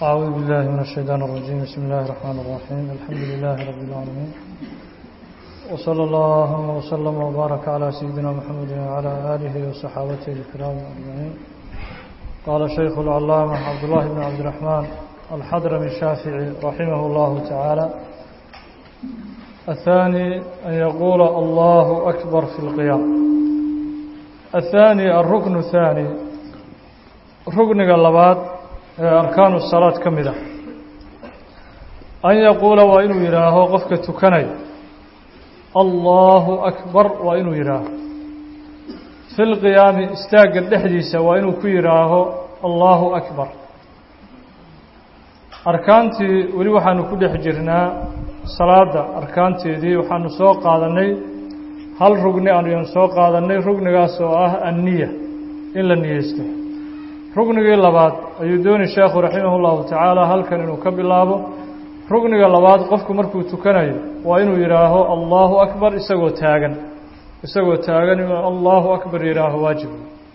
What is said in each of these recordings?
أعوذ بالله من الشيطان الرجيم بسم الله الرحمن الرحيم الحمد لله رب العالمين وصلى الله وسلم وبارك على سيدنا محمد وعلى آله وصحابته الكرام أجمعين قال الشيخ العلامة عبد الله بن عبد الرحمن الحضرمي الشافعي رحمه الله تعالى الثاني أن يقول الله أكبر في القيام الثاني الركن الثاني ركن اللبات أركان الصلاة كمدة أن يقول وإنه يراه قفك تكني الله أكبر وإنه يراه في القيام استاق الدحديث وإنه كيراه الله أكبر arkaantii weli waxaanu ku dhex jirnaa salaada arkaanteedii waxaanu soo qaadanay hal rugni ayanu soo qaadanay rugnigaas oo ah anniya in la niyeysto rugnigii labaad ayuu dooni sheekhu raximah llahu tacaala halkan inuu ka bilaabo rugniga labaad qofku markuu tukanayo waa inuu yidhaaho allahu akbar isagoo taagan isagoo taagan inuu allahu akbar yidhaaho waajib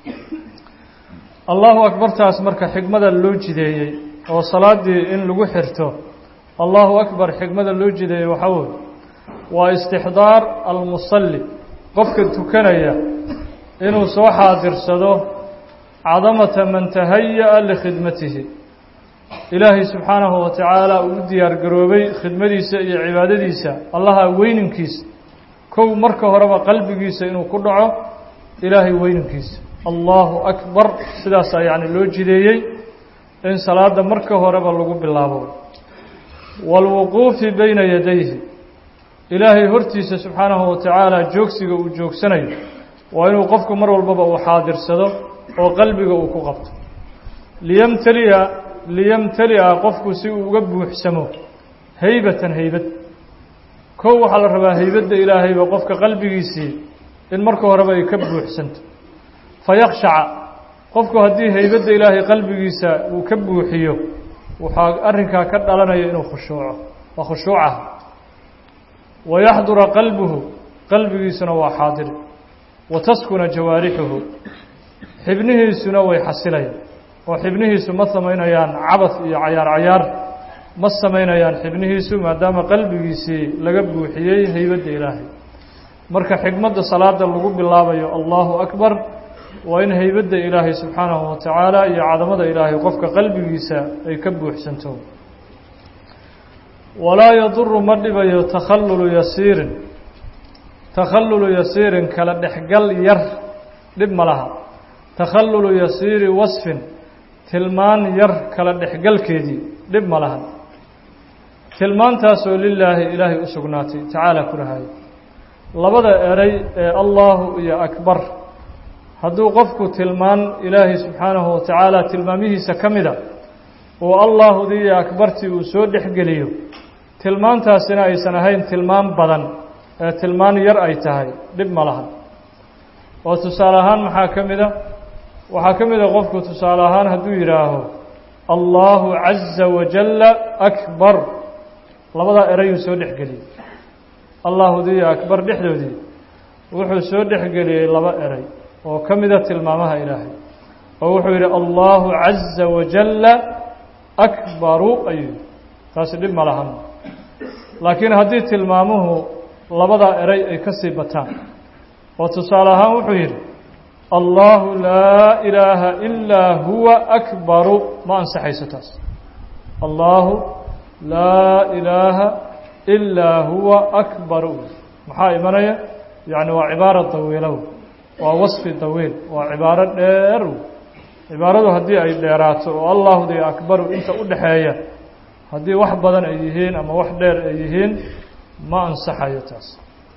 allahu akbartaas marka xigmada loo jideeyey oo salaadii in lagu xirto allahu akbar xigmada loo jideeyey waxaa weye waa istixdaar almusalli qofka tukanaya inuu soo xaadirsado cadamata man tahaya-a likhidmatihi ilaahay subxaanahu wa tacaala uu u diyaar garoobay khidmadiisa iyo cibaadadiisa allaha weyninkiisa kow marka horeba qalbigiisa inuu ku dhaco ilaahay weyninkiisa allahu akbar sidaasaa yacni loo jideeyey in salaada marka horeba lagu bilaabo waalwuquufi bayna yadayhi ilaahay hortiisa subxaanahu wa tacaala joogsiga uu joogsanayo waa inuu qofku mar walbaba uu xaadirsado oo qalbiga uu ku qabto liyamtaliya liyamtali'a qofku si uu uga buuxsamo haybatan haybad kow waxaa la rabaa haybadda ilaahayba qofka qalbigiisii in marka horeba ay ka buuxsanto fayakshaca qofku haddii haybadda ilaahay qalbigiisa uu ka buuxiyo waxaa arrinkaa ka dhalanaya inuu khushuuco waa khushuucaha wayaxdura qalbuhu qalbigiisuna waa xaadir wa taskuna jawaarixuhu xibnihiisuna way xasilayaan oo xibnihiisu ma samaynayaan cabad iyo cayaar cayaar ma samaynayaan xibnihiisu maadaama qalbigiisii laga buuxiyey haybadda ilaahay marka xigmadda salaada lagu bilaabayo allahu akbar waa in haybadda ilaahay subxaanahu wa tacaala iyo cadamada ilaahay qofka qalbigiisa ay ka buuxsanto walaa yaduru ma dhibayo takhallulu yasiirin takhallulu yasiirin kala dhexgal yar dhib ma laha takhallulu yasiiri wasfin tilmaan yar kala dhexgalkeedii dhib ma laha tilmaantaasoo lilaahi ilaahay u sugnaatay tacaala ku rahayo labada eray ee allahu iyo akbar hadduu qofku tilmaan ilaahay subxaanahu wa tacaala tilmaamihiisa ka mida oo allaahudii iyo akbartii uu soo dhexgeliyo tilmaantaasina aysan ahayn tilmaan badan ee tilmaan yar ay tahay dhib ma laha oo tusaale ahaan maxaa ka mida waxaa ka mid a qofku tusaale ahaan hadduu yidhaaho allahu caza wajalla akbar labadaa erayuu soo dhexgeliyey allaahudii iyo akbar dhexdoodii wuxuu soo dhexgeliyey laba eray oo ka mida tilmaamaha ilaahay oo wuxuu yidhi allahu caza wajalla akbaru ayuu taasi dhib ma lahan laakiin haddii tilmaamuhu labadaa eray ay ka sii bataan oo tusaale ahaan wuxuu yidhi allahu laa ilaaha ilaa huwa akbaru ma ansaxayso taas allahu laa ilaaha ilaa huwa akbaru maxaa imanaya yacni waa cibaara dawiilow waa wasfi dawiil waa cibaaro dheer cibaaradu haddii ay dheeraato oo allahudi akbaru inta u dhexeeya haddii wax badan ay yihiin ama wax dheer ay yihiin ma ansaxayo taas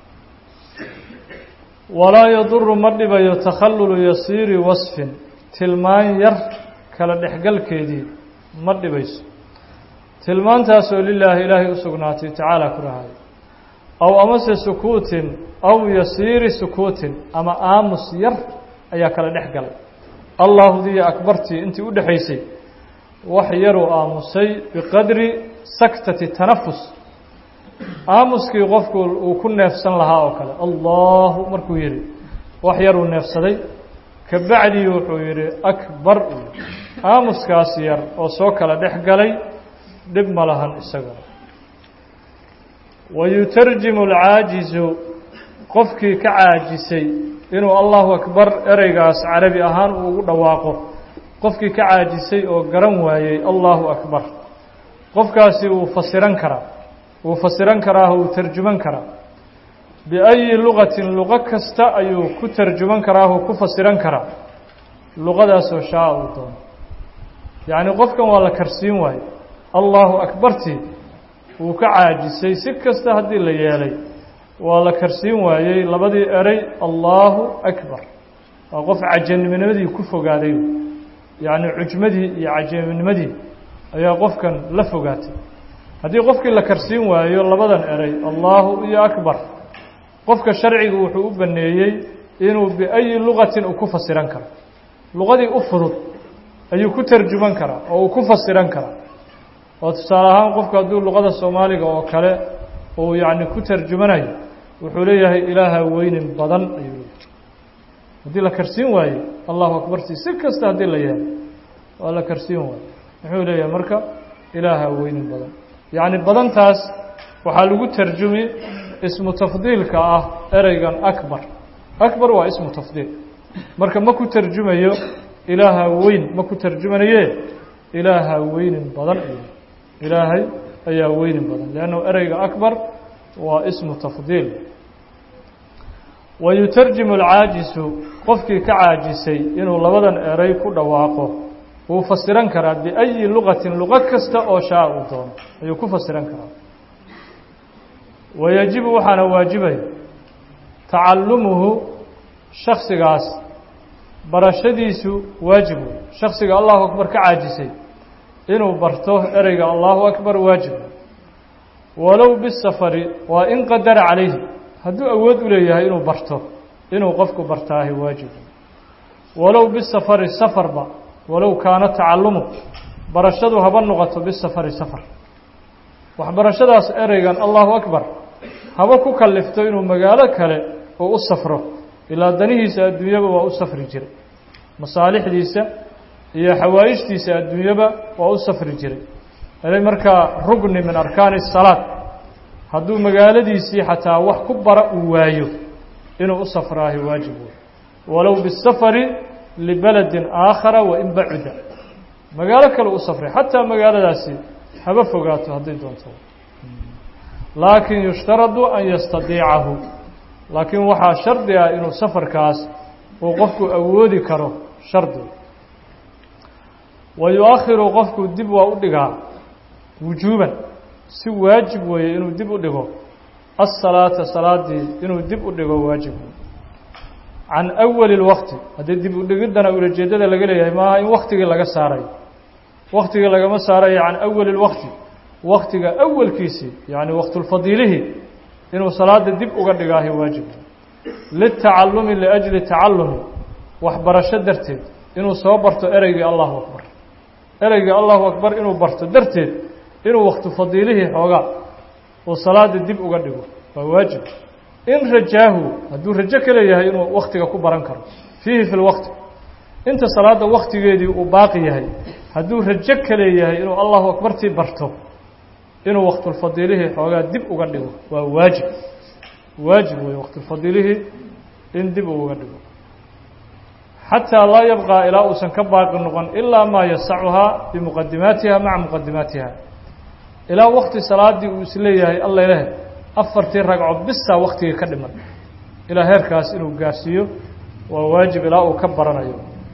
walaa yaduru ma dhibayo takhallulu yasiiri wasfin tilmaan yar kala dhexgalkeedii ma dhibayso tilmaantaasoo lilaahi ilaahay u sugnaatay tacaala ku rahayo aw amase sukuutin aw yasiiri sukuutin ama aamus yar ayaa kala dhex galay allaahdiiyo akbartii intii u dhexaysay wax yaruu aamusay biqadri saktati tanafus aamuskii qofku uu ku neefsan lahaa oo kale allahu markuu yidhi wax yaruu neefsaday kabacdii wuxuu yidhi akbar aamuskaas yar oo soo kala dhex galay dhib ma lahan isagana wayutarjimu alcaajizu qofkii ka caajisay inuu allahu akbar ereygaas carabi ahaan uu ugu dhawaaqo qofkii ka caajisay oo garan waayey allahu akbar qofkaasi wuu fasiran karaa wuu fasiran karaa wuu tarjuman karaa biayi lugatin luqo kasta ayuu ku tarjuman karaa wuu ku fasiran karaa luqadaasoo shaa uu doono yacni qofkan waa la karsiin waaye allahu akbartii wuu ka caajisay si kasta haddii la yeelay waa la karsiin waayey labadii erey allahu akbar waa qof cajaminimadii ku fogaaday yacni cujmadii iyo cajaminimadii ayaa qofkan la fogaatay haddii qofkii la karsiin waayo labadan erey allahu iyo akbar qofka sharcigu wuxuu u baneeyey inuu biayi lugatin uu ku fasiran karo luqadii u fudud ayuu ku tarjuman karaa oo uu ku fasiran karaa oo tusaale ahaan qofku hadduu luqada soomaaliga oo kale uu yacni ku tarjumanayo wuxuu leeyahay ilaaha weynin badan ayuu leeyahay haddii la karsiin waayo allahu akbartii si kasta haddii la yeelo waa la karsiin waayo muxuu leeyahay marka ilaaha weynin badan yacni badantaas waxaa lagu tarjumi ismu tafdiilka ah ereygan akbar akbar waa ismu tafdiil marka ma ku tarjumayo ilaaha weyn ma ku tarjumanaye ilaaha weynin badan ayuu ilaahay ayaa weynin badan leannu ereyga akbar waa ismu tafdiil wayutarjimu alcaajisu qofkii ka caajisay inuu labadan erey ku dhawaaqo wuu fasiran karaa biayi lugatin luqo kasta oo shaa uu doono ayuu ku fasiran karaa wayajibu waxaana waajibaya tacallumuhu shaksigaas barashadiisu waajib wey shaksiga allahu akbar ka caajisay inuu barto ereyga allahu akbar waajib walow bisafari waa in qadara calayhi hadduu awood u leeyahay inuu barto inuu qofku bartaahi waajib walow bisafari safarba walow kaana tacalumu barashadu haba noqoto bisafari safar waxbarashadaas ereygan allahu akbar haba ku kalifto inuu magaalo kale uu u safro ilaa danihiisa adduunyaba waa u safri jiray masaalixdiisa iyo xawaa'ijtiisa adduunyaba waa u safri jiray erey markaa rugni min arkaani الsalaad hadduu magaaladiisii xataa wax ku bara uu waayo inuu u safraahi waajib wey walow bisafari libeladin aakhara wain bacuda magaalo kale u safray xataa magaaladaasi haba fogaato hadday doonto laakin yushtaradu an yastadiicahu laakiin waxaa shardi ah inuu safarkaas uu qofku awoodi karo shardi wa yu-akhiru qofku dib waa u dhigaa wujuuban si waajib weeye inuu dib u dhigo asalaata salaadii inuu dib u dhigo waajib can awali اlwaqti haddii dib u dhigiddana ulajeedada laga leeyahay maaha in waktigii laga saarayo waktigii lagama saarayo can awali اlwaqti waktiga awalkiisii yani waqtulfadiilihii inuu salaada dib uga dhigaahi waajib litacalumi liajli tacalumi waxbarasho darteed inuu soo barto ereygii allahu akbar ereygii allahu akbar inuu barto darteed inuu waktu fadiilihii xoogaa uu salaada dib uga dhigo waa waajib in rajaahu hadduu rajo ka leeyahay inuu waktiga ku baran karo fiihi fi lwaqti inta salaada waktigeedii uu baaqi yahay hadduu rajo ka leeyahay inuu allahu akbartii barto inuu waktulfadiilihii xoogaa dib uga dhigo waa waajib waajib wey waktulfadiilihii in dib uu uga dhigo xataa laa yabqaa ilaa uusan ka baaqi noqon ilaa maa yasacuhaa bimuqadimaatiha maca muqadimaatiha ilaa wakti salaadii uu isleeyahay alla leh afartii ragco bisaa waktigii ka dhiman ilaa heerkaas inuu gaarsiiyo waa waajib ilaa uu ka baranayo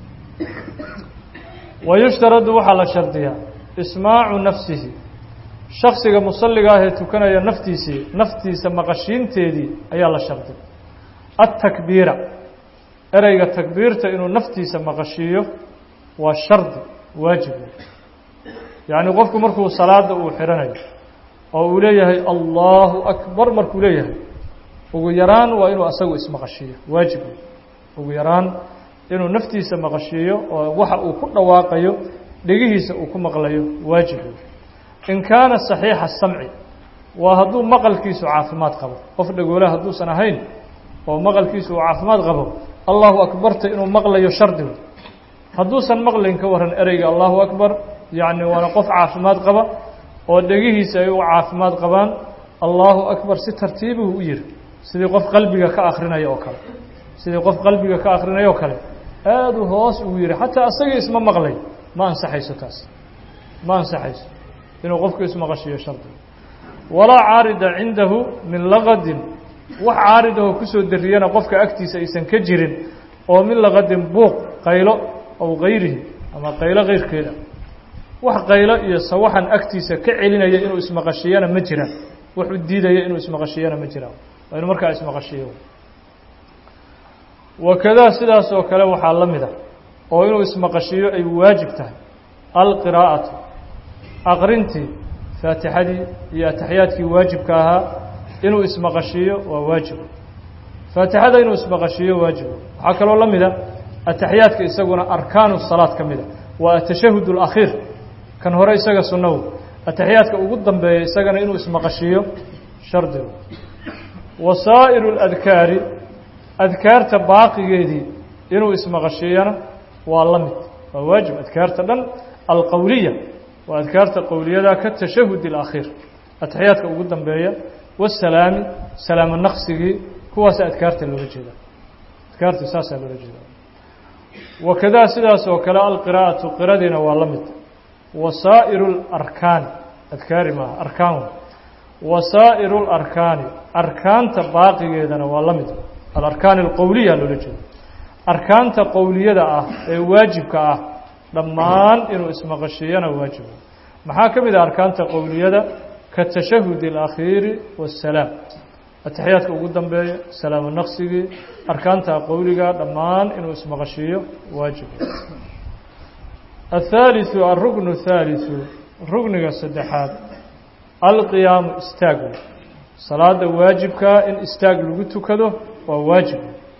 wayushtaradu waxaa la shardiyaa ismaacu nafsihi shaksiga musalliga ah ee tukanaya naftiisii naftiisa maqashiinteedii ayaa la shardi atakbiira ereyga takbiirta inuu naftiisa maqashiiyo waa shardi waajib yacni qofku markuu salaada uu xihanayo oo uu leeyahay allahu akbar markuu leeyahay ugu yaraan waa inuu asagu ismaqashiiyo waajib ugu yaraan inuu naftiisa maqashiiyo oo waxa uu ku dhawaaqayo dhegihiisa uu ku maqlayo waajib in kaana saxiixa samci waa hadduu maqalkiisu caafimaad qabo qof dhagoole hadduusan ahayn oo maqalkiisu uu caafimaad qabo allahu akbarta inuu maqlayo shardigu hadduusan maqlin ka warran ereyga allahu akbar yacni waana qof caafimaad qaba oo dhegihiisa ay u caafimaad qabaan allahu akbar si tartiibuu u yiri sidii qof qalbiga ka akrinaya oo kale sidii qof qalbiga ka akrinaya oo kale aada u hoos ugu yihi xataa asagii isma maqlay ma ansaxayso taas ma ansaxayso inuu qofku ismaqashiyo shardiga walaa caarida cindahu min laqadin wax caaridahoo kusoo dariyana qofka agtiisa aysan ka jirin oo min laqadin buuq qaylo aw gayrihi ama qaylo keyrkeeda wax qaylo iyo sawaxan agtiisa ka celinaya inuu ismaqashiyana ma jiraan wax u diidaya inuu ismaqashiyana ma jiraan waa inuu markaa ismaqashiyo wakadaa sidaas oo kale waxaa la mid a oo inuu ismaqashiyo ay waajib tahay alqiraa'atu aqrintii faatixadii iyo ataxiyaadkii waajibka ahaa inuu ismaqashiyo waa waajib faatixada inuu ismaqashiyo waajibo waxaa kaloo la mida ataxiyaadka isaguna arkaanu salaad ka mida waa atashahud اlakhiir kan hore isaga sunnaw ataxiyaadka ugu dambeeya isagana inuu ismaqashiyo shardigu wasaa'iru اladkaari adkaarta baaqigeedii inuu ismaqashiyana waa la mid waa waajib adkaarta dhan alqowliya waa adkaarta qowliyada ka tashahud اlakhiir ataxiyaadka ugu dambeeya wasalaami salaamo naqsigii kuwaasa adkaarta loola jeeda adkaarta saasaa loola jeeda wakadaa sidaas oo kale alqiraa'atu qiradiina waa la mid wasaa'iru اlarkaani adkaari maaha arkaan wasaa'iru اlarkaani arkaanta baaqigeedana waa la mid alarkaan alqowliya loola jeeda arkaanta qowliyada ah ee waajibka ah dhammaan inuu ismaqashiyana waajiba maxaa ka mid ah arkaanta qowliyada katashahud اlakhiiri waasalaam ataxiyaadka ugu dambeeya salaamo naqsigii arkaanta qowliga dhammaan inuu ismaqashiiyo waajib athaaliثu alruknu الthaaliثu rugniga saddexaad alqiyaamu istaagu salaada waajibkaa in istaag lagu tukado waa waajib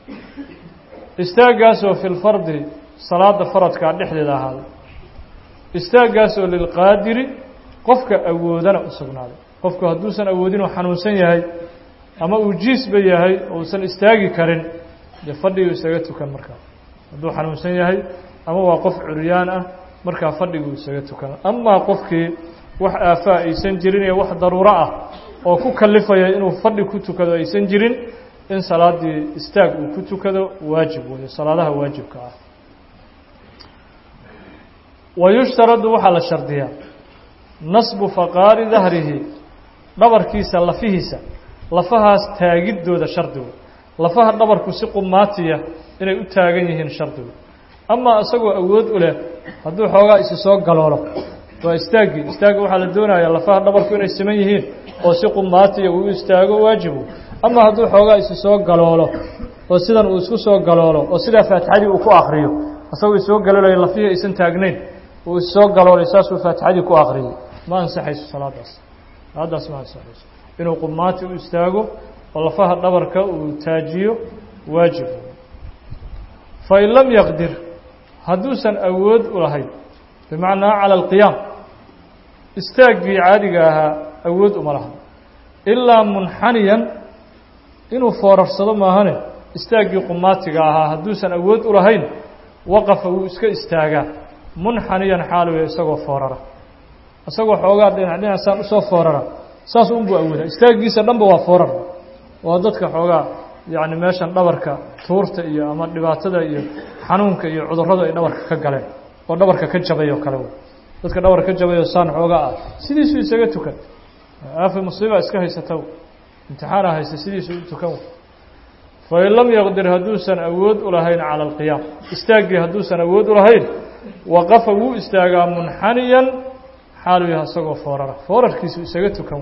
istaaggaasoo fi lfardi salaada faradkaa dhexdeeda ahaaday istaaggaasoo lilqaadiri qofka awoodana u sugnaaday qofku hadduusan awoodin oo xanuunsan yahay ama uu jiisba yahay oo uusan istaagi karin dee fadhiguu isaga tukan markaa hadduu xanuunsan yahay ama waa qof curyaan ah markaa fadhiguu isaga tukan amaa qofkii wax aafaa aysan jirin iyo wax daruuro ah oo ku kalifaya inuu fadhi ku tukado aysan jirin in salaadii istaag uu ku tukado waajib weeye salaadaha waajibka ah wayushtaradu waxaa la shardiyaa nasbu faqaari dahrihi dhabarkiisa lafihiisa lafahaas taagiddooda shardigu lafaha dhabarku si qumaatiya inay u taagan yihiin shardigu amaa isagoo awood u leh hadduu xoogaa isi soo galoolo waa istaaggii istaagga waxaa la doonayaa lafaha dhabarku inay siman yihiin oo si qumaatiya uu istaago waajibu ama hadduu xoogaa isi soo galoolo oo sidan uu isku soo galoolo oo sidaa faatixadii uu ku akriyo isagoo isoo galoolaya lafihii aysan taagnayn uu issoo galoolay saasuu faatixadii ku akriyay ma ansaxayso salaadaas salaadaas ma ansaxayso inuu qumaati u istaago oo lafaha dhabarka uu taajiyo waajib fain lam yaqdir hadduusan awood u lahayn bimacnaa cala alqiyaam istaaggii caadiga ahaa awood uma laha ilaa munxaniyan inuu foorarsado maahane istaaggii qumaatiga ahaa hadduusan awood u lahayn waqafa wuu iska istaagaa munxaniyan xaaluya isagoo foorara isagoo xoogaa dhinac dhinacsan usoo foorara saas unbuu awoodaa istaaggiisa dhanba waa foorar waa dadka xoogaa yacni meeshan dhabarka tuurta iyo ama dhibaatada iyo xanuunka iyo cudurradu ay dhabarka ka galeen oo dhabarka ka jabay oo kale wey dadka dhabarka ka jabay oo saan xoogaa ah sidiisuu isaga tukan aafi musiiba iska haysata imtixaana haysta sidiisuu u tukan fain lam yaqdir hadduusan awood u lahayn cala alqiyaam istaaggii hadduusan awood u lahayn waqafa wuu istaagaa munxaniyan xaalu yaha isagoo foorara foorarkiisu isaga tukan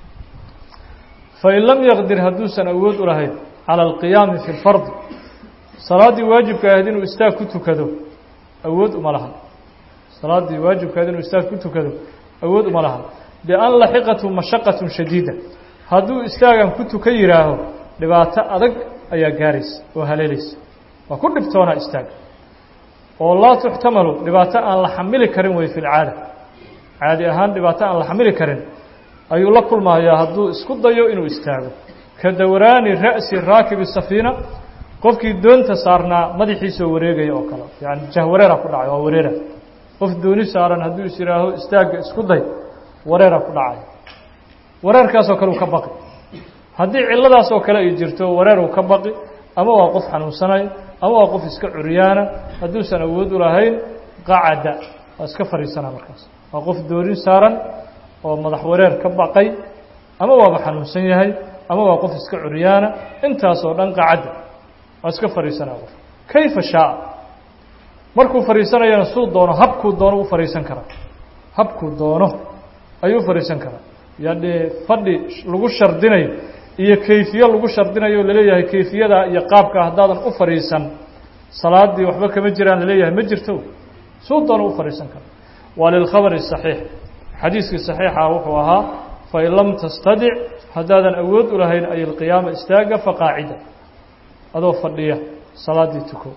fain lam yaqdir hadduusan awood u lahayn cala alqiyaami fi lfardi salaaddii waajibka ahayd inuu istaag ku tukado awood uma lahan salaaddii waajibka ahayd inuu istaag ku tukado awood uma lahan bian laxiqatu mashaqatun shadiida hadduu istaagan ku tukan yihaaho dhibaato adag ayaa gaaraysa oo haleelaysa waa ku dhibtoonaa istaag oo laa tuxtamalu dhibaato aan la xamili karin wey fi lcaada caadi ahaan dhibaato aan la xamili karin ayuu la kulmayaa hadduu isku dayo inuu istaago ka dowraani ra'si raakibi safiina qofkii doonta saarnaa madaxiisoo wareegaya oo kale yani jahwareera ku dhacay waa wareera qof dooni saaran hadduu is yihaaho istaagga isku day wareera ku dhacay wareerkaasoo kale uu ka baqi haddii cilladaas oo kale ay jirto wareer uu ka baqi ama waa qof xanuunsanayo ama waa qof iska curyaana hadduusan awood u lahayn qacada waa iska fadhiisanaa markaas waa qof doonin saaran oo madax wareer ka baqay ama waaba xanuunsan yahay ama waa qof iska curyaana intaasoo dhan qacadda waa iska fadhiisanaa qof kayfa shaaa markuu fadhiisanayana suu doono habkuu doono u fadhiisan karaa habkuu doono ayuu fadhiisan karaa yani fadhi lagu shardinayo iyo kayfiye lagu shardinayo laleeyahay kayfiyada iyo qaabka haddaadan u fadhiisan salaadii waxba kama jiraan laleeyahay ma jirto suu doono u fadhiisan kara waa lilkhabari saxiix xadiiskii saxiixa wuxuu ahaa fain lam tastadic haddaadan awood u lahayn ay alqiyaama istaaga faqaacida adoo fadhiya salaadii tuko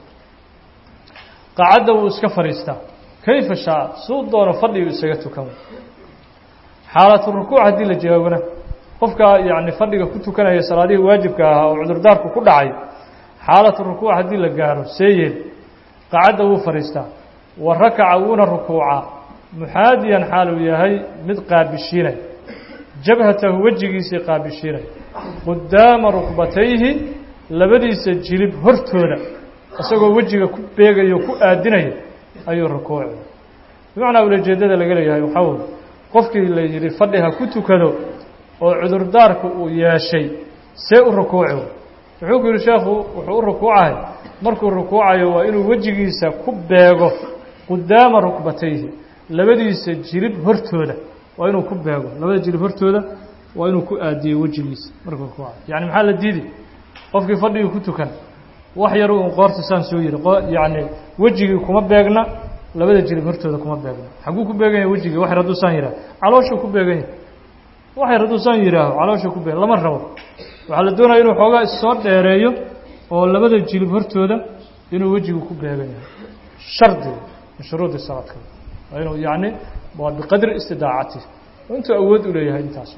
qaacadda wuu iska fadhiistaa kayfa shaa suu doono fadhigu isaga tukan xaalatu rukuuc haddii la jawaabona qofkaa yani fadhiga ku tukanaya salaadihii waajibka ahaa oo cudurdaarku ku dhacay xaalatu rukuuc haddii la gaaro see yeel qacadda wuu fadhiistaa wa rakaca wuuna rukuucaa muxaadiyan xaal uu yahay mid qaabishiinay jabhatahu wejigiisii qaabishiinay qudaama rukbatayhi labadiisa jilib hortooda isagoo wejiga ku beegayo ku aadinaya ayuu rukuuci bimacnaa ulajeedada laga leeyahay waxaa wey qofkii la yidhi fadhi ha ku tukado oo cudurdaarku uu yeeshay see u rukuuci wuxuu ku yidhi sheekhu wuxuu u rukuucahay markuu rukuucayo waa inuu wejigiisa ku beego qudaama rukbatayhi labadiisa jilib hortooda waa inuu ku beego labada jilib hortooda waa inuu ku aadiyo wejigiisa markuu rukuucayo yani maxaa la diidi qofkii fadhigii ku tukan wax yaru un qoorta saan soo yihi yani wejigii kuma beegna labada jilib hortooda kuma beegna xagguu ku beegan yahay wejigii wax yar hadduu saan yihaaho calooshuu ku beegan yahay wax yar hadduu saan yihaaho calooshuu ku beegan lama rabo waxaa la doonaya inuu xoogaa issoo dheereeyo oo labada jilib hortooda inuu wejigu ku beegan yahay shardi min shuruudi salaadka waa inuu yani waa biqadri istidaacati intuu awood u leeyahay intaas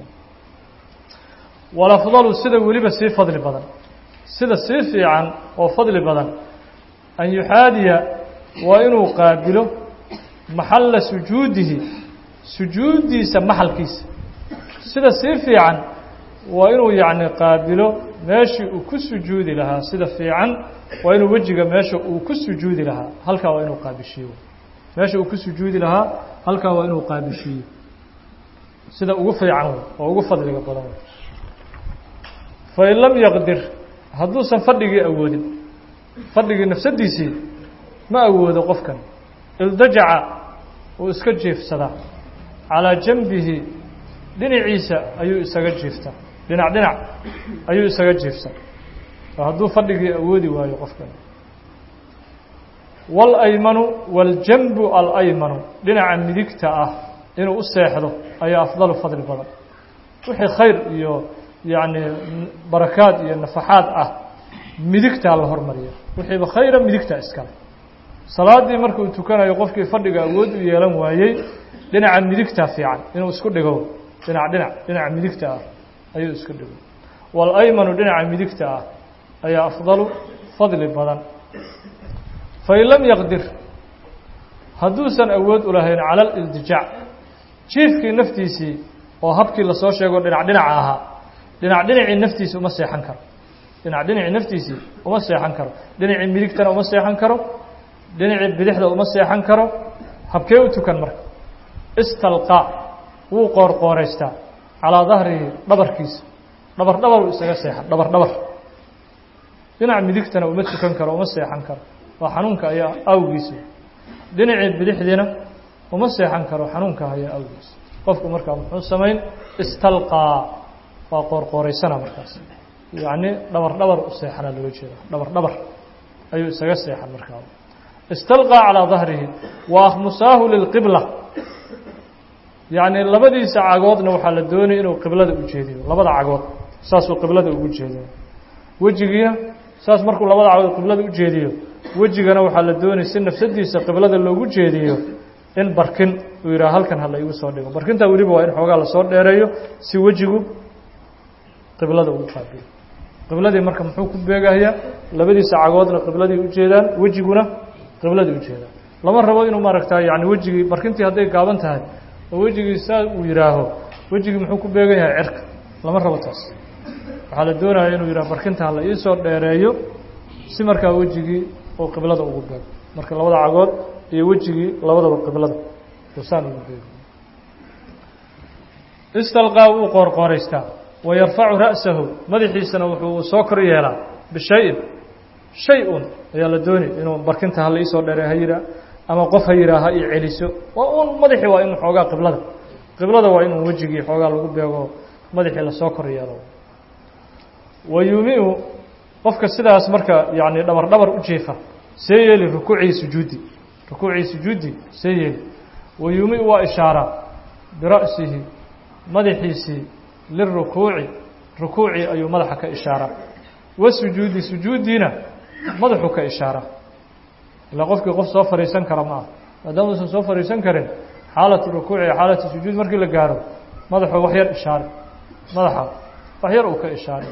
walafdalu sida weliba sii fadli badan sida sii fiican oo fadli badan an yuxaadiya waa inuu qaabilo maxalla sujuudihi sujuuddiisa maxalkiisa sida sii fiican waa inuu yacni qaabilo meeshii uu ku sujuudi lahaa sida fiican waa inuu wejiga meesha uu ku sujuudi lahaa halkaa waa inuu qaabishiiyo meesha uu ku sujuudi lahaa halkaa waa inuu qaabishiiyo sida ugu fiican wey oo ugu fadliga badan wey fain lam yaqdir hadduusan fadhigii awoodin fadhigii nafsadiisii ma awoodo qofkan ildajaca uu iska jiifsadaa calaa janbihi dhinaciisa ayuu isaga jiiftaa dhinac dhinac ayuu isaga jiifsaa oo hadduu fadhigii awoodi waayo qofkan waalaymanu waaljanbu alaymanu dhinaca midigta ah inuu u seexdo ayaa afdalu fadli badan wixii khayr iyo yacni barakaad iyo nafaxaad ah midigtaa la hormariya wixiiba khayra midigta iskale salaaddii markuu tukanayo qofkii fadhiga awood u yeelan waayey dhinaca midigta fiican inuu isku dhigo dhinac dhinac dhinaca midigta ah ayuu isku dhigo waalaymanu dhinaca midigta ah ayaa afdalu fadli badan fain lam yaqdir hadduusan awood u lahayn cala alildijaac jiifkii naftiisii oo habkii lasoo sheego dhinac dhinaca ahaa dhinac dhinacii naftiisi uma seexan karo dhinac dhinacii naftiisii uma seexan karo dhinacii midigtana uma seexan karo dhinacii bidixda uma seexan karo habkee u tukan marka istalqaa wuu qoorqooraystaa calaa dahrihi dhabarkiisa dhabar dhabar uu isaga seexan dhabar dhabar dhinac midigtana uma tukan karo uma seexan karo waa xanuunka ayaa awgiisa dhinacii bidixdiina uma seexan karo xanuunka ayaa awgiisa qofku markaa muxuu samayn istalqaa waa qoorqooraysana markaas yacni dhabar dhabar u seexanaa looga jeeda dhabar dhabar ayuu isaga seexan markaa istalqaa calaa dahrihi wa akhmusaahu lilqibla yacni labadiisa cagoodna waxaa la doonaya inuu qiblada u jeediyo labada cagood saasuu qiblada ugu jeediyo wejigiina saas markuu labada cagood qiblada u jeediyo wejigana waxaa la doonaya si nafsadiisa qiblada loogu jeediyo in barkin uu yidhaha halkan hala igu soo dhigo barkintaa weliba waa in xoogaa lasoo dheereeyo si wejigu qiblada ugu qaabilo qibladii marka muxuu ku beegahayaa labadiisa cagoodna qibladii ujeedaan wejiguna qibladii ujeedaan lama rabo inuu maaragta yani wejigii barkintii hadday gaaban tahay oo wejigii saa uu yihaaho wejigii muxuu ku beegan yahay cirka lama rabo taas waxaa la doonaya inuu yidhaha barkinta hala iisoo dheereeyo si markaa wejigii oo qiblada ugu beego marka labada cagood iyo wejigii labadaba qiblada usaan ugu beego istalqaa wuu qoorqooraystaa wa yarfacu ra'sahu madaxiisana wuxuu soo kor yeelaa bishayin shay un ayaa la doonay inuu barkinta hala iisoo dheere ha yihaa ama qof ha yihaa ha i celiso waa un madaxii waa in xoogaa qiblada qiblada waa inuu wejigii xoogaa lagu beego madaxii lasoo kor yeelo wa yuumiu qofka sidaas marka yani dhabar dhabar u jiifa see yeeli rukuucii sujuudi rukuucii sujuudi see yeeli wa yuumiu waa ishaaraa bira'sihi madaxiisii lirukuuci rukuucii ayuu madaxa ka ishaaraa wasujuudi sujuuddiina madaxuu ka ishaaraa ilaa qofkii qof soo fadhiisan kara ma ah maadaama uusan soo fadhiisan karin xaalatu rukuuci iyo xaalatu sujuud markii la gaaro madaxuu wax yar ishaare madaxa wax yar uu ka ishaaray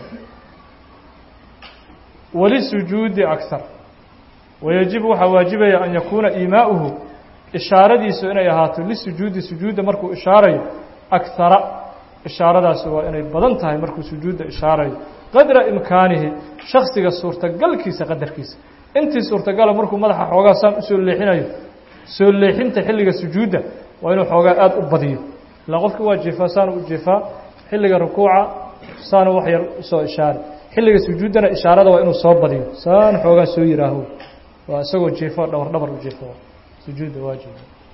walisujuudi akar wayajibu waxaa waajibaya an yakuuna iimaa'uhu ishaaradiisu inay ahaato lisujuudi sujuudda markuu ishaarayo akara ishaaradaasi waa inay badan tahay markuu sujuudda ishaarayo qadra imkaanihi shaksiga suurtagalkiisa qadarkiisa intii suurtagala markuu madaxa xoogaa saan usoo leexinayo soo leexinta xilliga sujuudda waa inuu xoogaa aada u badiyo ilaa qofki waa jiifaa saanu u jiifaa xilliga rukuuca saanu wax yar usoo ishaari xilliga sujuuddana ishaarada waa inuu soo badiyo saan xoogaa soo yihaaho waa isagoo jiifo dhabar dhabar u jiifo sujuudda waajib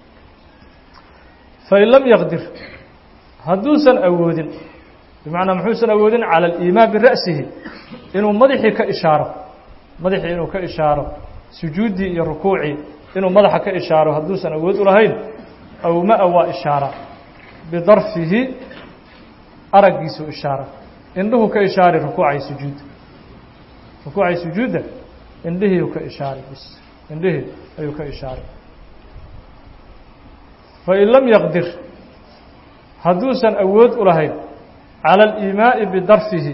fain lam yaqdir hadduusan awoodin bimacnaa muxuusan awoodin cala aliimaan bira'sihi inuu madaxii ka ishaaro madaxii inuu ka ishaaro sujuuddii iyo rukuucii inuu madaxa ka ishaaro hadduusan awood u lahayn awma-a waa ishaara bidarfihi araggiisuu ishaara indhuhu ka ishaari rukuucay sujuudda rukuucay sujuudda indhihiiu ka ishaaray bis indhihii ayuu ka ishaaray fain lam yaqdir hadduusan awood u lahayn cala aliimaa'i bidarfihi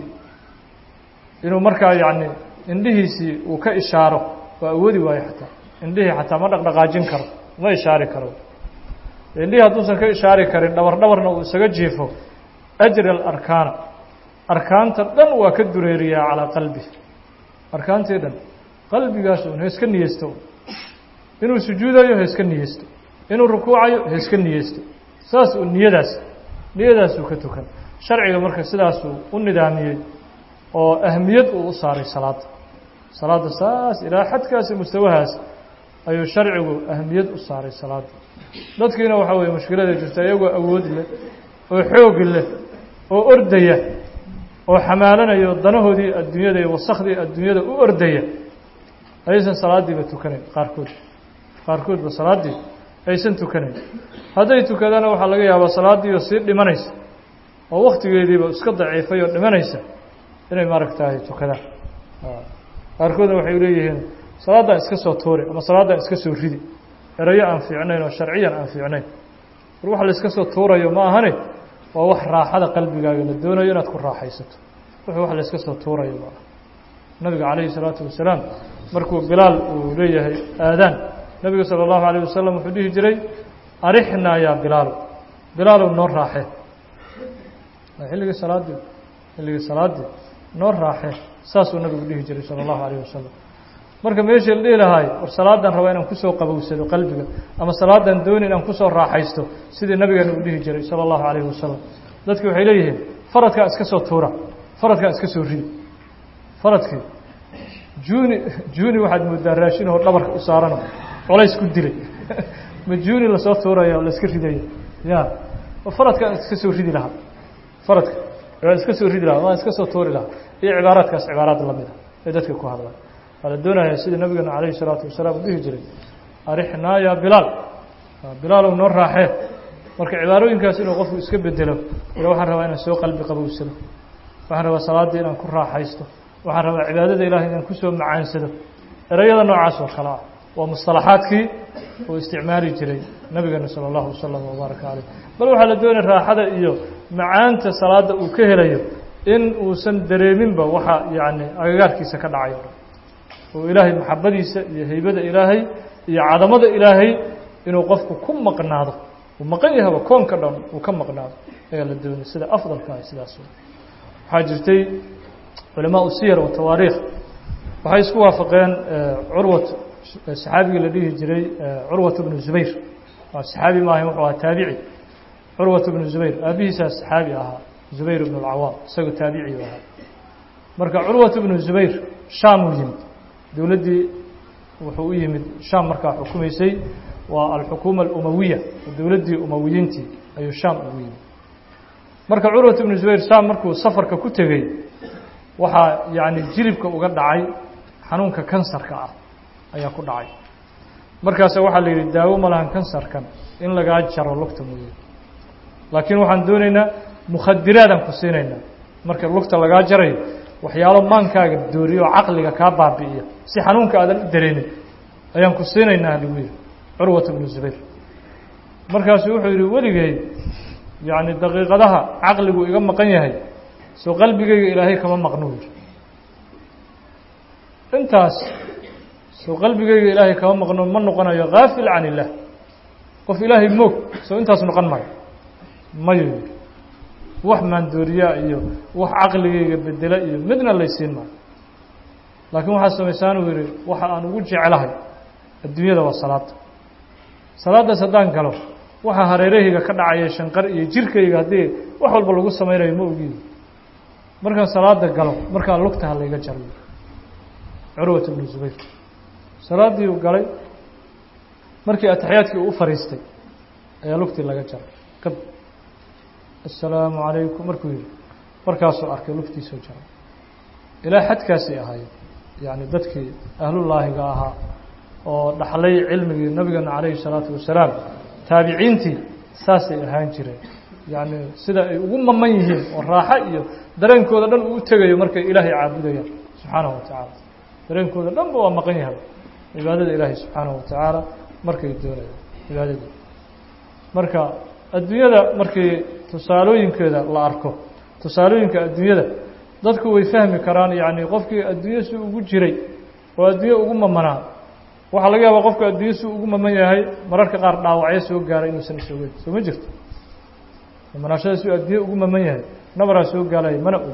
inuu markaa yacni indhihiisii uu ka ishaaro waa awoodi waayo xataa indhihii xataa ma dhaqdhaqaajin karo ma ishaari karo indhihii hadduusan ka ishaari karin dhabar dhabarna uu isaga jiifo ajri alarkaana arkaanta dhan waa ka dureeriyaa calaa qalbi arkaantii dhan qalbigaas un heeska niyeysto inuu sujuudayo heeska niyeysto inuu rukuucayo heeska niyeysto saas uu niyadaas niyadaasuu ka tukan sharciga marka sidaasuu u nidaamiyey oo ahmiyad uu u saaray salaadda salaadda saas ilaa xadkaasi mustawahaas ayuu sharcigu ahmiyad u saaray salaadda dadkiina waxaa weeye mushkilada jirta iyagoo awood leh oo xoogi leh oo ordaya oo xamaalanayo danahoodii adduunyada iyo wasakhdii adduunyada u ordaya ayaysan salaaddiiba tukanayn qaarkood qaarkoodba salaaddii aysan tukanayn hadday tukadaana waxaa laga yaabaa salaaddiioo sii dhimanaysa oo waktigeediiba iska daciifay oo dhimanaysa inay maaragtahay tukadaan qaarkoodna waxay leeyihiin salaaddaan iska soo tuuri ama salaaddaan iska soo ridi erayo aan fiicnayn oo sharciyan aan fiicnayn war wax la iska soo tuurayo ma ahane waa wax raaxada qalbigaaga la doonayo inaad ku raaxaysato wuxuu wax la iska soo tuurayo ma aha nabiga calayhi salaatu wasalaam markuu bilaal uu leeyahay aadaan nabiga sala allahu alayh wasalam wuxuu dhihi jiray arixnaa yaa bilaalo bilaalow noo raaxee xilligii salaaddii xilligii salaaddii noo raaxee saasuu nabigu dhihi jiray sala allahu alayh wasalam marka meeshii la dhihi lahaay war salaadan rabaa inaan kusoo qabowsado qalbiga ama salaadan dooni inaan kusoo raaxaysto sidii nabigeena uu dhihi jiray sala allahu calayhi wasalam dadki waxay leeyihiin faradkaa iska soo tuura faradkaa iska soo ridi faradkii juuni juuni waxaad moodaa raashin oo dhabarka u saarano colays ku dilay ma juuni lasoo tuuraya oo laiska ridayo ya faradkaan iska soo ridi lahaa faradka waan iska soo ridi lahaa waan iska soo tuuri lahaa iyo cibaaraadkaas cibaaraad lamid a ee dadka ku hadlaan waa la doonaya sida nabigeena calayhi salaatu wasalaam uu dhihi jiray arixnaa yaa bilaal bilaalow noo raaxee marka cibaarooyinkaas inuu qofku iska bedelo ila waxaan rabaa inaan soo qalbi qabowsado waxaan rabaa salaaddii inaan ku raaxaysto waxaan rabaa cibaadada ilahay inaan kusoo macaansado ereyada noocaas oo kale ah waa musطalaxaadkii uu isticmaali jiray nabigeena salى اllahu wasalam wbaaraka caleyh bal waxaa la doonaya raaxada iyo macaanta salaada uu ka helayo in uusan dareeminba waxa yacni agagaarkiisa ka dhacay o dhan oo ilaahay maxabadiisa iyo haybada ilaahay iyo cadamada ilaahay inuu qofku ku maqnaado uu maqan yahaba koonka dhan uu ka maqnaado ayaa la doonay sida afdalka ah sidaas waxaa jirtay culamaa usiyar wa tawaariikh waxay isku waafaqeen curwat saxaabigii la dhihi jiray curwat bnu zubayr waa saxaabi maahayn wuxuu ahaa taabici curwat bnu zubayr aabihiisaa saxaabi ahaa zubayr bnu اlcawaam isagoo taabici u ahaa marka curwat bnu zubayr shaam uu yimid dowladdii wuxuu u yimid shaam markaa xukumaysay waa alxukuuma alumawiya dowladdii umawiyiintii ayuu shaam ugu yimid marka curwat bnu zubayr shaam markuu safarka ku tegey waxaa yacni jilibka uga dhacay xanuunka kansarka ah ayaa ku dhacay markaasa waxaa la yidhi daawo ma lahan kansarkan in lagaa jaro lugta mooye laakiin waxaan doonaynaa mukhadiraadaan ku siinaynaa marka lugta lagaa jarayo waxyaalo maankaaga dooriyo oo caqliga kaa baabi'iya si xanuunka aadan u dareenin ayaan ku siinaynaa lagu yidhi curwat bnu zubayr markaasuu wuxuu yidhi weligay yacni daqiiqadaha caqligu iga maqan yahay soo qalbigayga ilaahay kama maqno yidhi intaas soo qalbigayga ilaahay kama maqno ma noqonayo kaafil can illaah qof ilaahay moog soo intaas noqon mayo mayo yidhi wax maandooriyaa iyo wax caqligayga bedela iyo midna laysiin maayo laakiin waxaa samaysaan uu yidhi waxa aan ugu jeclahay adduunyada waa salaada salaaddaas haddaan galo waxa hareerahayga ka dhacaya shanqar iyo jirkayga haddii wax walba lagu samaynayo ma ogiyo markaan salaada galo markaa lugtaha layga jaro curwat bnu zubayr salaaddii uu galay markii ataxiyaadkii uu u fariistay ayaa lugtii laga jaray kad assalaamu calaykum markuu yihi markaasuu arkay lugtiisoo jaray ilaa xadkaasay ahaayeen yacni dadkii ahlullaahiga ahaa oo dhaxlay cilmigii nabigeena calayhi salaatu wasalaam taabiciintii saasay ahaan jireen yacni sida ay ugu maman yihiin oo raaxo iyo dareenkooda dhan uu u tegayo markay ilaahay caabudayaan subxaanahu wa tacaala dareenkooda dhanba waa maqan yahay cibaadada ilaahay subxaanahu wa tacaala markay doonayaan cibaadada marka adduunyada markii tusaalooyinkeeda la arko tusaalooyinka adduunyada dadku way fahmi karaan yacni qofkii adduunye si ugu jiray oo adduunye ugu mamanaa waxaa laga yaabaa qofka adduunye si ugu maman yahay mararka qaar dhaawacyo soo gaara inuusan isoogeyn soo ma jirto mamanaashada si adduunye ugu maman yahay nabaraa soo gaalaya mana og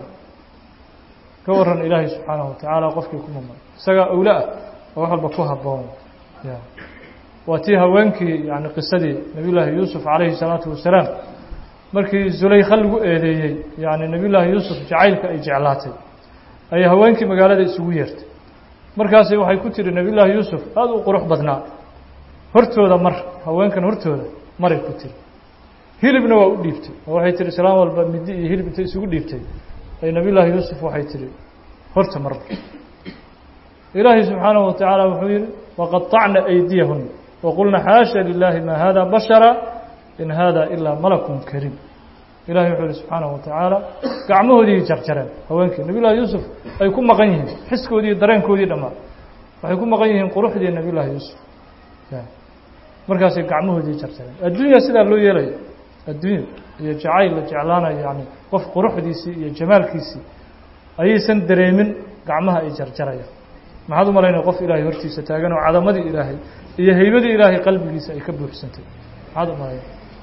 ka waran ilaahay subxaanahu watacaala qofkii ku maman isagaa owle ah oo wax walba ku habboon ya waa tii haweenkii yani qisadii nabiy llaahi yuusuf calayhi salaatu wasalaam markii zulaykha lagu eedeeyey yani nabiy llaahi yuusuf jacaylka ay jeclaatay ayay haweenkii magaalada isugu yeertay markaasi waxay ku tihi nabiy llaahi yuusuf aada u qurux badnaa hortooda mar haweenkan hortooda maray ku tiri hilibna waa u dhiibtay oo waxay tihi islaan walba midi iyo hilib intay isugu dhiibtay ay nabiy llaahi yuusuf waxay tihi horta marba ilaahay subxaanahu watacaala wuxuu yihi waqaطacna aydiyahun waqulna xaasha lilaahi ma hada bashara in hada ilaa malakun kariim ilahay wuxuu yihi subxaanahu watacaala gacmahoodii jarjareen haweenkii nabiy llahi yuusuf ay ku maqan yihiin xiskoodii iyo dareenkoodii dhammaan waxay ku maqan yihiin quruxdii nabiy llaahi yuusuf markaasay gacmahoodii jarjareen adduunya sidaa loo yeelaya adduunya iyo jacayl la jeclaanayo yani qof quruxdiisii iyo jamaalkiisii ayaysan dareemin gacmaha ay jarjarayaan maxaad u malaynaya qof ilaahay hortiisa taagan oo cadamadii ilaahay iyo haybadii ilaahay qalbigiisa ay ka buuxsantay maxaad u malaynaya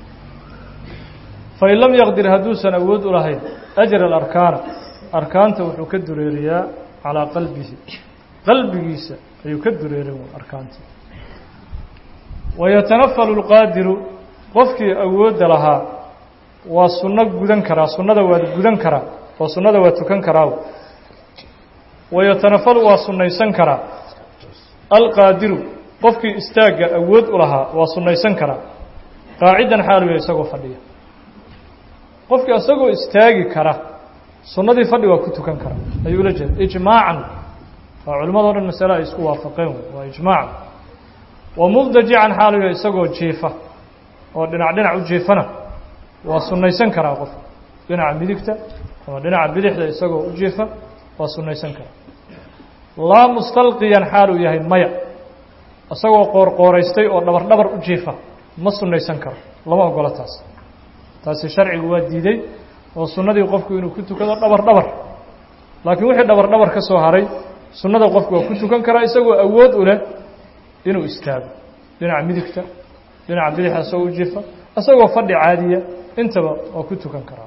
fain lam yaqdir hadduusan awood u lahayn ajra alarkaana arkaanta wuxuu ka dureeriyaa calaa qalbihi qalbigiisa ayuu ka dureerin arkaanta wayatanafalu lqaadiru qofkii awoodda lahaa waa sunno gudan karaa sunnada waa gudan karaa oo sunnada waa tukan karaa wayatanafalu waa sunnaysan karaa alqaadiru qofkii istaagga awood u lahaa waa sunnaysan karaa qaacidan xaaluya isagoo fadhiya qofkii isagoo istaagi kara sunnadii fadhi waa ku tukan karaa ayuu ula jeeda ijmaacan waa culimmado dhan masale ay isku waafaqeen waa ijmaacan wa mubdajican xaaluya isagoo jiifa oo dhinac dhinac u jiifana waa sunnaysan karaa qofka dhinaca midigta ama dhinaca bidixda isagoo u jiifa waa sunnaysan karaa laa mustalqiyan xaal uu yahay maya isagoo qoorqooraystay oo dhabar dhabar u jiifa ma sunnaysan karo lama ogola taas taasi sharcigu waa diiday oo sunnadii qofku inuu ku tukado dhabar dhabar laakiin wixii dhabar dhabar ka soo haray sunnada qofku waa ku tukan karaa isagoo awood u leh inuu istaago dhinaca midigta dhinaca bidixda isagoo u jifa isagoo fadhi caadiya intaba waa ku tukan karaa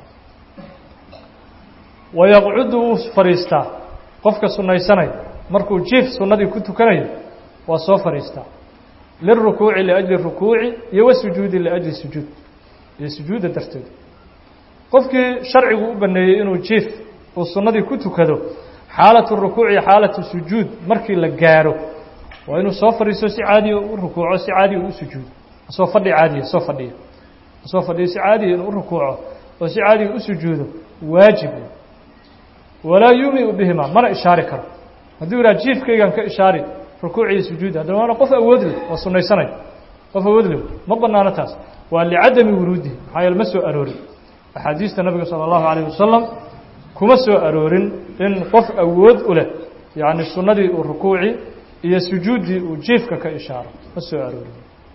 wayaqcudu wuu fadhiistaa qofka sunnaysanaya markuu jiif sunnadii ku tukanayo waa soo fadhiistaa liلrukuuci liأjli rukuuci iyo wasujuudi liأjli sujuud iyo sujuudda darteed qofkii sharcigu u baneeyey inuu jiif uu sunnadii ku tukado xaalatu rukuuci iyo xaalatu sujuud markii la gaaro waa inuu soo fadhiisto si caadiya u rukuuco si caadiya u sujuudo soo fadhi caadiya soo fadhiya soo fadhiyo si caadiya inuu u rukuuco oo si caadiya u sujuudo waajib walaa yuumiu bihima mana ishaari karo hadduu yidhaha jiifkaygan ka ishaari rukuuc iyo sujuud haddana waana qof awood leh oo sunnaysanay qof awood leh ma banaano taas waa licadami wuruudihi maxaa yeele ma soo aroorin axaadiista nabiga sala allahu calayh wasalam kuma soo aroorin in qof awood u leh yacni sunnadii uu rukuuci iyo sujuuddii uu jiifka ka ishaaro ma soo aroorin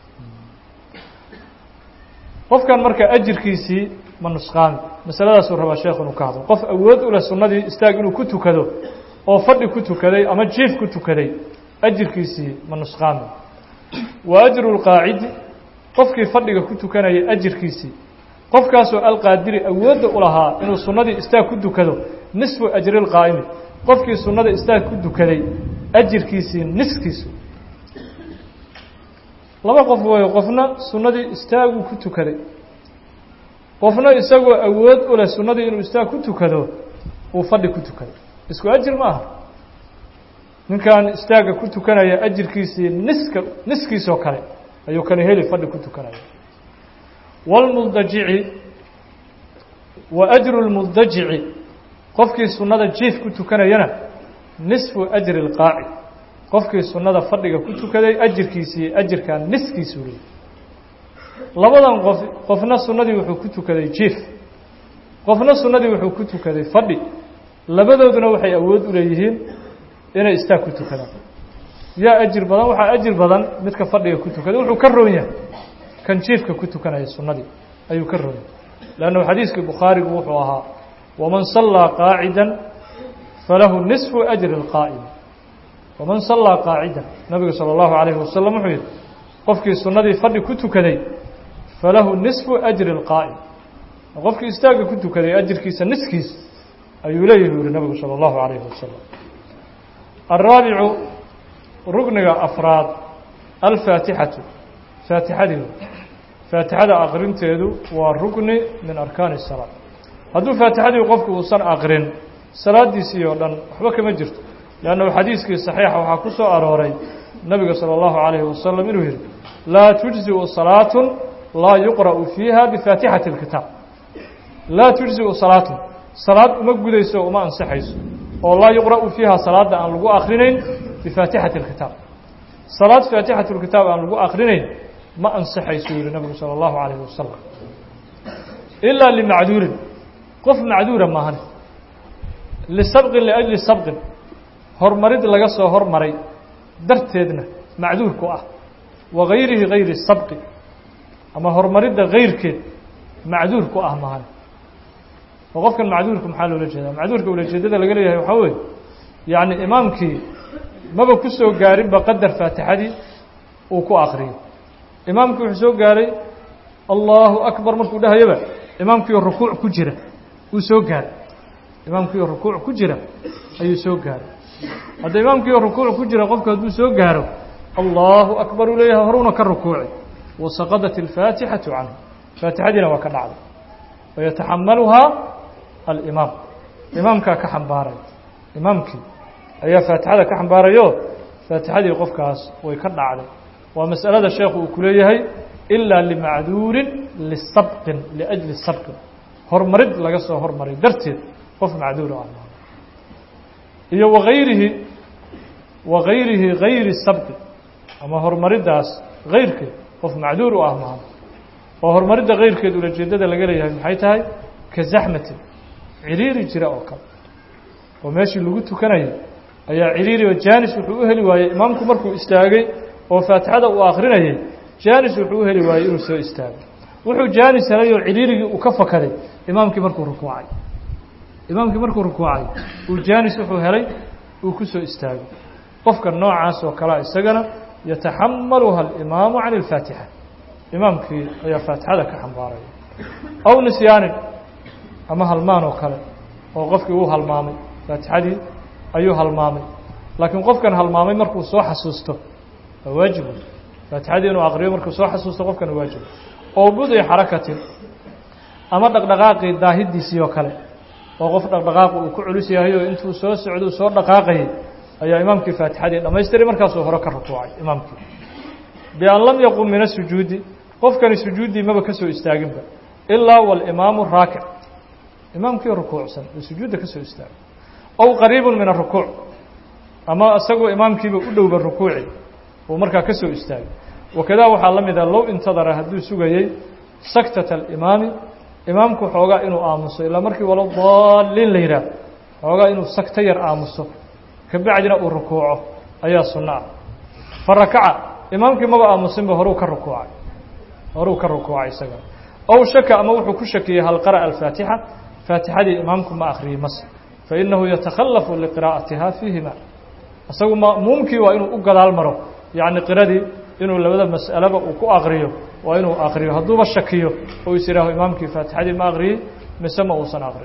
qofkan marka ajirkiisii ma nusqaami masaladaasuu rabaa sheekh inuu ka hadlo qof awood u leh sunnadii istaag inuu ku tukado oo fadhi ku tukaday ama jiif ku tukaday ajirkiisii ma nusqaami wa ajru lqaacidi qofkii fadhiga ku tukanayay ajirkiisii qofkaasoo alqaadiri awoodda u lahaa inuu sunnadii istaag ku tukado nisfu ajri lqaa'imi qofkii sunnada istaag ku tukaday ajirkiisii niskiisu laba qof weeyo qofna sunnadii istaaguu ku tukaday qofna isagoo awood u leh sunnadii inuu istaag ku tukado uu fadhi ku tukaday isku ajir ma aha ninkan istaagga ku tukanaya ajirkiisii niska niskiisoo kale ayuu kani heli fadhi ku tukanaya wاlmuldajici wa ajru اlmuldajici qofkii sunnada jiif ku tukanayana nisfu ajri اlqaaci qofkii sunnada fadhiga ku tukaday ajirkiisii ajirkaa niskiisuu leeyay labadan qof qofna sunnadii wuxuu ku tukaday jiif qofna sunnadii wuxuu ku tukaday fadhi labadooduna waxay awood u leeyihiin inay istaag ku tukadaan yaa ajir badan waxaa ajir badan midka fadhiga ku tukaday wuxuu ka roon yahay kan jiifka ku tukanaya sunnadii ayuu ka roon yahay leannu xadiiskii bukhaarigu wuxuu ahaa waman sallaa qaacida falahu nisfu ajri اlqaa'im waman sallaa qaacidan nabigu salى اllahu alayhi wasalam wuxuu yihi qofkii sunnadii fadhi ku tukaday falahu nisfu ajri اlqaa'im qofkii istaagga ku tukaday ajirkiisa niskiis ayuu leeyahi u yihi nabigu salى اllahu alayhi wasalam الraabicu rugniga afraad alfaatixatu faatixadii faatixada aqrinteedu waa rugni min arkaani الsalaa hadduu faatixadii qofku uusan aqrin salaadiisii oo dhan waxba kama jirto leannahu xadiiskii saxiixa waxaa ku soo arooray nabiga salى اllahu عalayhi wasalam inuu yihi laa tujziu salaatu laa yuqra'u fiiha bifaatixati اlkitaab laa tujziu salaatun salaad uma gudayso uma ansixayso oo laa yuqra'u fiiha salaadda aan lagu akrinayn bifaatixati اlkitaab salaad faatixatu lkitaab aan lagu akrinayn ma ansixaysuu yihi nabigu salى اllahu عalayhi wasalam ilaa limacduurin qof macduura maahan lisabqin liأjli sabqin hormarid laga soo hormaray darteedna macduur ku ah wa gayrihi gayri sabqi ama horumaridda gayrkeed macduur ku ah maahan oo qofkan macduurka maxaa loola jeedaa macduurka ulajeedada laga leeyahay waxaa weeye yacni imaamkii maba ku soo gaarinba qadar faatixadii uu ku akriyo imaamkii wuxuu soo gaaray allahu akbar markuu dhahayaba imaamkiioo rukuuc ku jira uu soo gaaray imaamkiioo rukuuc ku jira ayuu soo gaaray hadda imaamkiioo rukuuc ku jira qofku hadduu soo gaaro allahu akbar uu leeyahay horuuna ka rukuuci wasaqadat alfaatixatu canhu faatixadiina waa ka dhacday wayataxamaluhaa alimaam imaamkaa ka xambaaray imaamkii ayaa faatixada ka xambaarayo faatixadii qofkaas way ka dhacday waa mas'alada sheekhu uu ku leeyahay ilaa limacduurin lisabqin liajli sabqin hormarid laga soo hormaray darteed qof macduur ah iyo wagayrihi wagayrihi gayri sabqi ama horumariddaas gayrkeed qof macduur u ah maaha oo horumaridda kayrkeed ulajeedada laga leeyahay maxay tahay ka zaxmatin ciriiri jira oo kale oo meeshii lagu tukanayay ayaa ciriiri oo jaanis wuxuu u heli waayey imaamku markuu istaagay oo faatixada uu akrinayay jaanis wuxuu u heli waayey inuu soo istaago wuxuu jaanis helay oo ciriirigii uu ka fakaday imaamkii markuu rukuucay imaamkii markuu rukuucay uu jaanis wuxuu helay uu ku soo istaagay qofka noocaas oo kalea isagana yataxamaluha alimaamu can اlfaatixa imaamkii ayaa faatixada ka xambaaraya aw nisyaanin ama halmaan oo kale oo qofkii uu halmaamay faatixadii ayuu halmaamay laakiin qofkan halmaamay markuu soo xasuusto waa waajibu faatixadii inuu aqriyo markuu soo xasuusto qofkan waajibu oo budi xarakatin ama dhaqdhaqaaqii daahidiisii oo kale oo qof dhaqdhaqaaqu uu ku culus yahay oo intuu soo socdo soo dhaqaaqayay ayaa imaamkii faatixadii dhamaystiray markaasuu hore ka rukuucay imaamkii bian lam yaqum min asujuudi qofkani sujuuddii maba ka soo istaaginba ilaa walimaamu raakic imaamkii rukuucsan oo sujuudda ka soo istaagay ow qariibun min arukuuc ama isagoo imaamkiiba u dhowba rukuuci uu markaa ka soo istaagay wakadaa waxaa la mida low intadara hadduu sugayey saktata alimaami imaamku xoogaa inuu aamuso ilaa markii walo daaliin la yidhaah xoogaa inuu sagto yar aamuso kabacdina uu rukuuco ayaa sunno ah fa rakaca imaamkii maba aamusinba horuu ka rukuucay horuu ka rukuucay isaga ow shaka ama wuxuu ku shakiyey hal qara'a alfaatixa faatixadii imaamku ma akhriyey mase fainahu yatakhallafu liqiraa'atiha fiihima isagu ma'muumkii waa inuu u gadaal maro yacni qiradii inuu labada mas'alaba uu ku akriyo waa inuu akriyo hadduuba shakiyo oo is yihaaho imaamkii faatixadii ma akriyey mise ma uusan akrin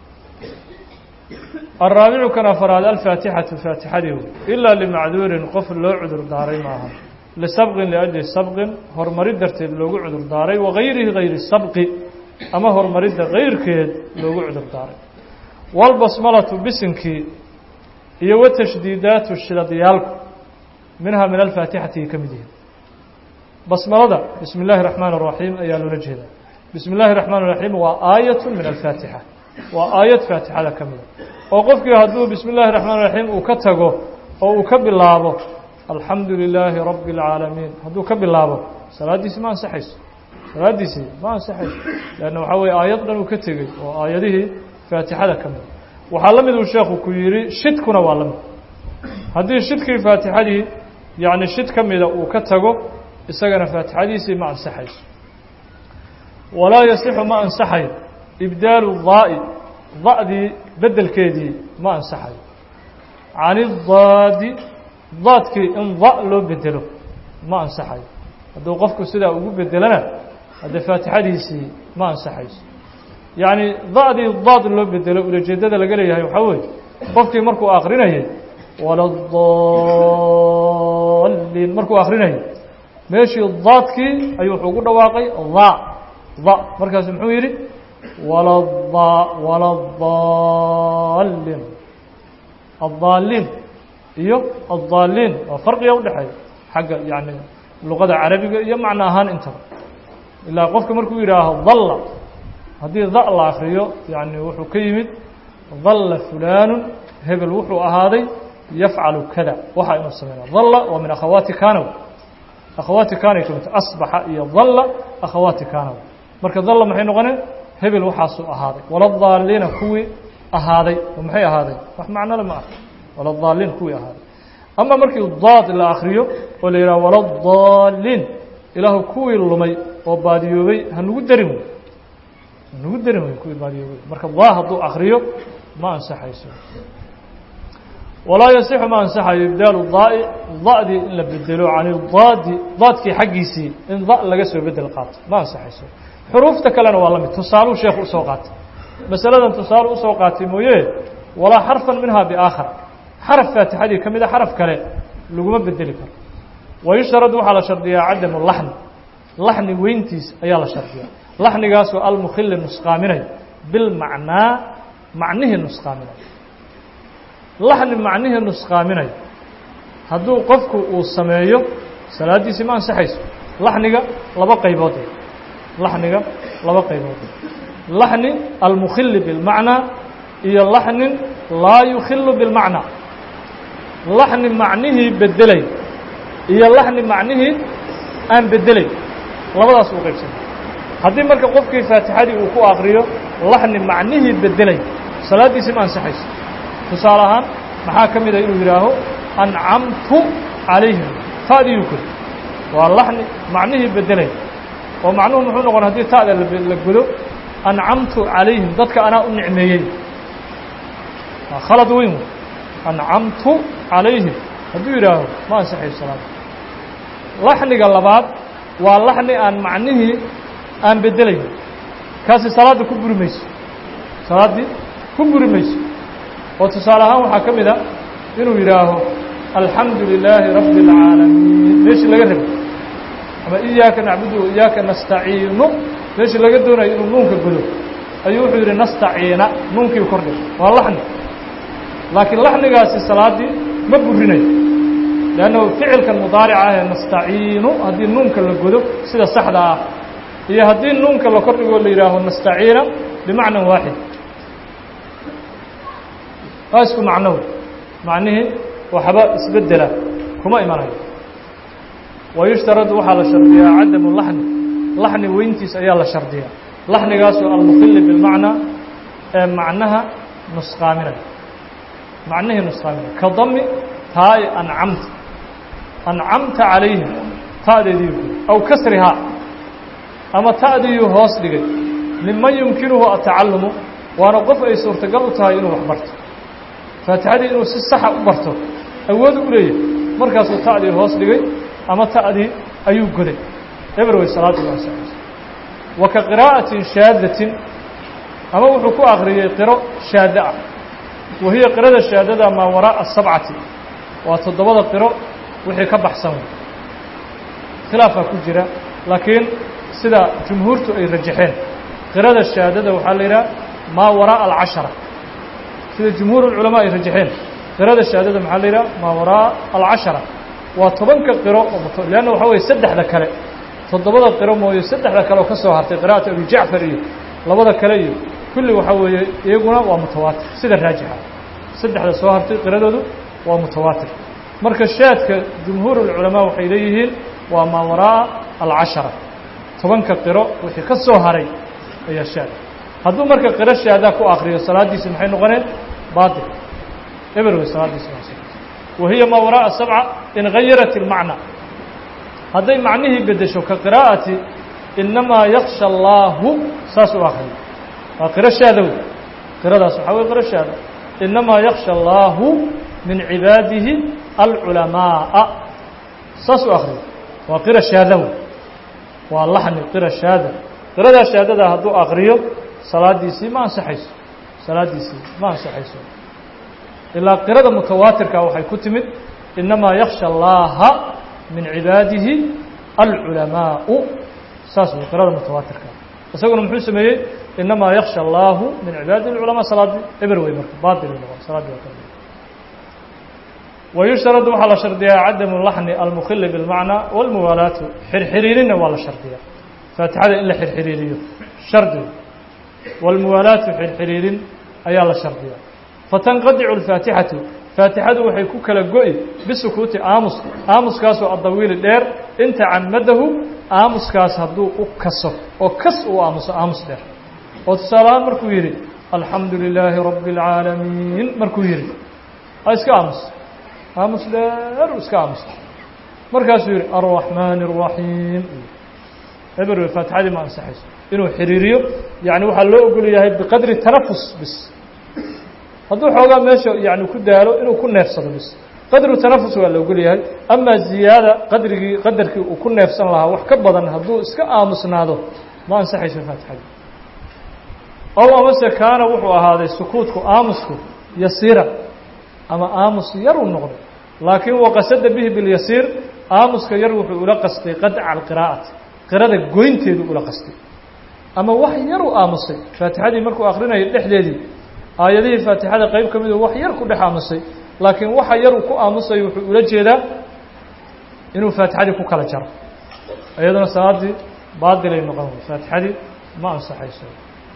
الرaaبicu kan afraad alfaatixatu faatixadii ilaa limacduurin qof loo cudur daaray maaha lisabqin liأjli sabqin horumarid darteed loogu cudur daaray wagayrihi gayri sabqi ama horumaridda gayrkeed loogu cudur daaray wاlbasmalatu bisinkii iyo watashdiidaatu shidadyaalku minhaa min alfaatixati ay ka mid yihiin basmalada bismi اllahi الرaحmaan الرaحiim ayaa loola jeedaa bismi اllahi الرaحmaan الرaحiim waa aayaة min alfaatixa waa aayad faatixada ka mida oo qofkii hadduu bismi اllahi الرaحmaan الرaحiim uu ka tago oo uu ka bilaabo alxamdu lilaahi rabi اlcaalamiin hadduu ka bilaabo salaaddiisi ma ansaxayso salaaddiisii ma ansaxayso leanna waxaa weye aayad dhan uu ka tegey oo aayadihii faatixada ka mida waxaa la mid uu sheekhu ku yidhi shidkuna waa la mid haddii shidkii faatixadii yacni shid ka mida uu ka tago isagana faatixadiisii ma ansaxayso walaa yasixu ma ansaxayo ibdaalu daa'i da'dii beddelkeedii ma ansaxayo can idaadi daadkii in da loo bedelo ma ansaxayo hadduu qofku sidaa ugu bedelana haddee faatixadiisii ma ansaxayso yacni da'dii daad loo bedelo ulajeeddada laga leeyahay waxaa weeye qofkii markuu akrinayay waladaliin markuu akrinayay meeshii daadkii ayuu wuxuu ugu dhawaaqay da da markaasu muxuu yidhi walada waladaalin addaaliin iyo addaaliin waa farqiga udhexeeya xagga yani luqada carabiga iyo macno ahaan intaba ilaa qofka markuu yidhaaho dalla haddii da la akriyo yani wuxuu ka yimid dalla fulaanu hebel wuxuu ahaaday yafcalu kada waxa inuu sameynaa dalla waa min akhawaati kanow akhawaati kanay ka midta asbaxa iyo dalla akhawaati kanow marka dalla maxay noqoneen hebel waxaasuu ahaaday waladaaliina kuwii ahaaday oo maxay ahaaday wax macnole ma ah waladaaliin kuwii ahaaday ama markii daad la akriyo oo la yidhaha waladaliin ilaahu kuwii lumay oo baadiyoobay hanugu darin wey hanugu darin wey kuwii baadiyoobay marka daa hadduu akriyo ma ansaxayso walaa yasixu ma ansaxayo ibdaalu daai da'dii in la bedelo can daadi daadkii xaggiisii in da laga soo bedel qaato ma ansaxayso xuruufta kalena waa la mid tusaaluu sheekhu usoo qaatay masaladan tusaale usoo qaatay mooye walaa xarfan minhaa biaakhar xaraf faatixadii ka mida xaraf kale laguma bedeli karo wayushrad waxaa la shardiyaa cadamu laxni laxni weyntiis ayaa la shardiyaa laxnigaasoo almukhili nusqaaminay bilmacnaa macnihii nusqaaminay laxni macnihii nusqaaminay hadduu qofku uu sameeyo salaaddiisii ma ansaxayso laxniga laba qaybood laxniga laba qaybood laxni almukhili bilmacnaa iyo laxnin laa yukhilu bilmacnaa laxni macnihii bedelay iyo laxni macnihii aan bedelay labadaas uu qaybsanay haddii marka qofkii faatixadii uu ku akriyo laxni macnihii bedelay salaaddiisii ma ansaxayso tusaale ahaan maxaa ka mida inuu yidhaaho ancamtu calayhim faadiyu kori waa laxni macnihii bedelay oo macnuhu muxuu noqon haddii ta'da la godo ancamtu calayhim dadka anaa u nicmeeyey khalad weyn ancamtu calayhim hadduu yidhaaho ma ansaxayo salaada laxniga labaad waa laxni aan macnihii aan beddelayn kaasi salaadda ku buri mayso salaaddii ku buri mayso oo tusaale ahaan waxaa ka mid a inuu yidhaaho alxamdu lilaahi rabbi اlcaalamiin meeshii laga rabay ama iyaaka nacbudu wa iyaaka nastaciinu meeshii laga doonayo inuu nuunka godo ayuu wuxuu yidhi nastaciina nuunkii kordhay waa laxni laakiin laxnigaasi salaaddii ma burinayo leannahu ficilkan mudaarica ah ee nastaciinu haddii nuunka la godo sida saxda ah iyo haddii nuunka la kordhigoo la yidhaaho nastaciina bimacnan waaxid waa isku macnow macnihii waxba isbeddela kuma imanayo wayushtaradu waxaa la shardiyaa cadamu laxni laxni weyntiis ayaa la shardiyaa laxnigaasoo almukhili bilmacnaa ee macnaha nusqaaminaya macnihii nusqaaminaya ka dami taai ancamta ancamta calayhim ta'deedii aw kasrihaa ama ta'diiyuu hoos dhigay miman yumkinuhu atacalumu waana qof ay suurtagal u tahay inuu wax barto faatixadii inuu si saxa u barto awood u leeyahay markaasuu ta'dii hoos dhigay ama ta'dii ayuu goday eber way salaadii waa ansaxaysa wa ka qiraa'atin shaadatin ama wuxuu ku akhriyey qiro shaada ah wa hiya qirada shaadada maa waraa'a sabcati waa toddobada qiro wixii ka baxsan wey khilaafaa ku jira laakiin sida jumhuurtu ay rajaxeen qirada shaadada waxaa la yidhaha maa waraa'a alcashara sida jumhuur ulculamaa ay rajaxeen qirada shaadada maxaa la yidhaha maa waraa'a alcashara waa tobanka qiro oo leanna waxaa weye saddexda kale toddobada qiro mooye saddexda kale oo ka soo hartay qira'atu abi jacfar iyo labada kale iyo kulli waxaa weeye iyaguna waa mutawaatir sida raajixa saddexda soo hartay qiradoodu waa mutawaatir marka shaadka jumhuur ulculamaa waxay leeyihiin waa maa waraa'a alcashara tobanka qiro wixii ka soo haray ayaa shaad hadduu marka qiro shaadaa ku akriyo salaaddiisi maxay noqoneen baatil eber wey salaaddiisi wa hiya maa waraa'a sabca in gayarat ilmacna hadday macnihii beddesho ka qiraa'ati inamaa yaksha allaahu saas u akriyo waa qiro shaadow qiradaas waxaa wey qiro shaada inamaa yaksha allaahu min cibaadihi alculamaa'a saas u akriyo waa qira shaadow waa laxni qira shaada qiradaa shaadada hadduu akriyo salaaddiisii ma ansaxayso salaaddiisii ma ansaxayso ilaa qirada mutawaatirka waxay ku timid inamaa yaksha allaaha min cibaadihi alculamaau saas wey qirada mutawaatirka isaguna muxuu sameeyey inamaa yaksha allaahu min cibaadihi alculamaa salaadii eber wey marka baatil noqon salaadii waa ka wayushtaradu waxaa la shardiyaa cadamu laxni almukhili bilmacnaa walmuwaalaatu xirxiriirinna waa la shardiyaa faatixada in la xirxiriiriyo shardigu walmuwaalaatu xirxiriirin ayaa la shardiyaa fatanqadicu alfaatixatu faatixadu waxay ku kala go'i bisukuuti aamus aamuskaasoo addawiili dheer in tacamadahu aamuskaas hadduu u kaso oo kas uu aamuso aamus dheer oo tusaale ahaan markuu yidhi alxamdu lilaahi rabbi اlcaalamiin markuu yidhi ha iska aamus aamus dheer u iska aamusa markaasuu yidhi alraxmaani الraxiim eber wey faatixadii ma ansaxayso inuu xiriiriyo yani waxaa loo ogol yahay biqadri tanafus bis hadduu xoogaa meesha yani ku daalo inuu ku neefsado bis qadru tanafus waa la ogol yahay amaa ziyaada qadrigii qadarkii uu ku neefsan lahaa wax ka badan hadduu iska aamusnaado ma ansaxayso faatixadii ow amase kaana wuxuu ahaaday sukuutku aamusku yasiira ama aamus yar uu noqday laakiin waqasada bihi bilyasiir aamuska yar wuxuu ula qastay qadca alqiraa'ati qirada goynteedu ula qastay ama wax yar u aamusay faatixadii markuu akrinayay dhexdeedii aayadihii faatixada qayb ka midu wax yar ku dhex aamusay laakiin waxa yar uu ku aamusay wuxuu ula jeedaa inuu faatixadii ku kala jaro iyaduna salaaddii baadilay noqon wey faatixadii ma ansaxayso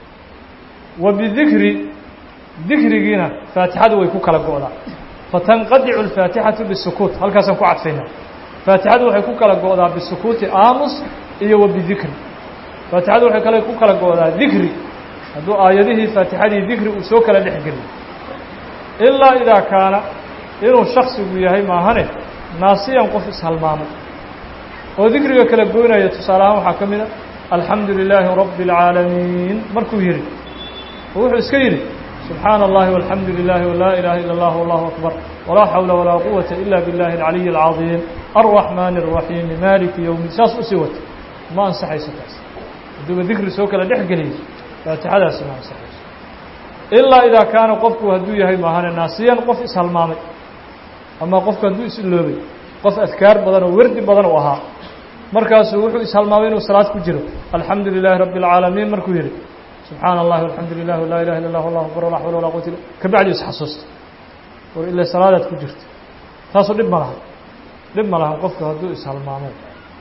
wa bidikri dikrigiina faatixadu way ku kala go'daa fatanqadicu alfaatixatu bisukuut halkaasaan ku cadfaynaa faatixadu waxay ku kala go'daa bisukuuti aamus iyo wa bidikri faatixadu waxay kale ku kala go'daa dikri hadduu aayadihii faatixadii dikri uu soo kala dhex geliyo ilaa idaa kaana inuu shaksigu yahay maahane naasiyan qof ishalmaamay oo dikriga kala goynaya tusaale ahaan waxaa ka mid a alxamdu lilaahi rabbi اlcaalamiin markuu yidhi oo wuxuu iska yidhi subxaana اllahi walxamdu lilahi walaa ilaha ila اllah wallahu akbar walaa xawla walaa quwata ila biاllahi اlcaliyi اlcaظiim alraxmaani الraxiimi maliki yowmi saas usii wata ma ansaxayso taas hadduuba dikri soo kala dhex geliyay faatixadaasi ma ansaxayso ilaa idaa kaana qofku hadduu yahay maahane naasiyan qof ishalmaamay ama qofku hadduu isiloobay qof adkaar badan oo werdi badan u ahaa markaasuu wuxuu ishalmaamay inuu salaad ku jiro alxamdu lilaahi rabbi اlcaalamiin markuu yidhi subxaana اllahi alxamdu lilah laa ilaha illa اllah allahu akbar walaa xawla walaa quwata illa kabacdi isxasuusta war ila salaadaad ku jirto taasoo dhib ma laha dhib ma laha qofku hadduu ishalmaamay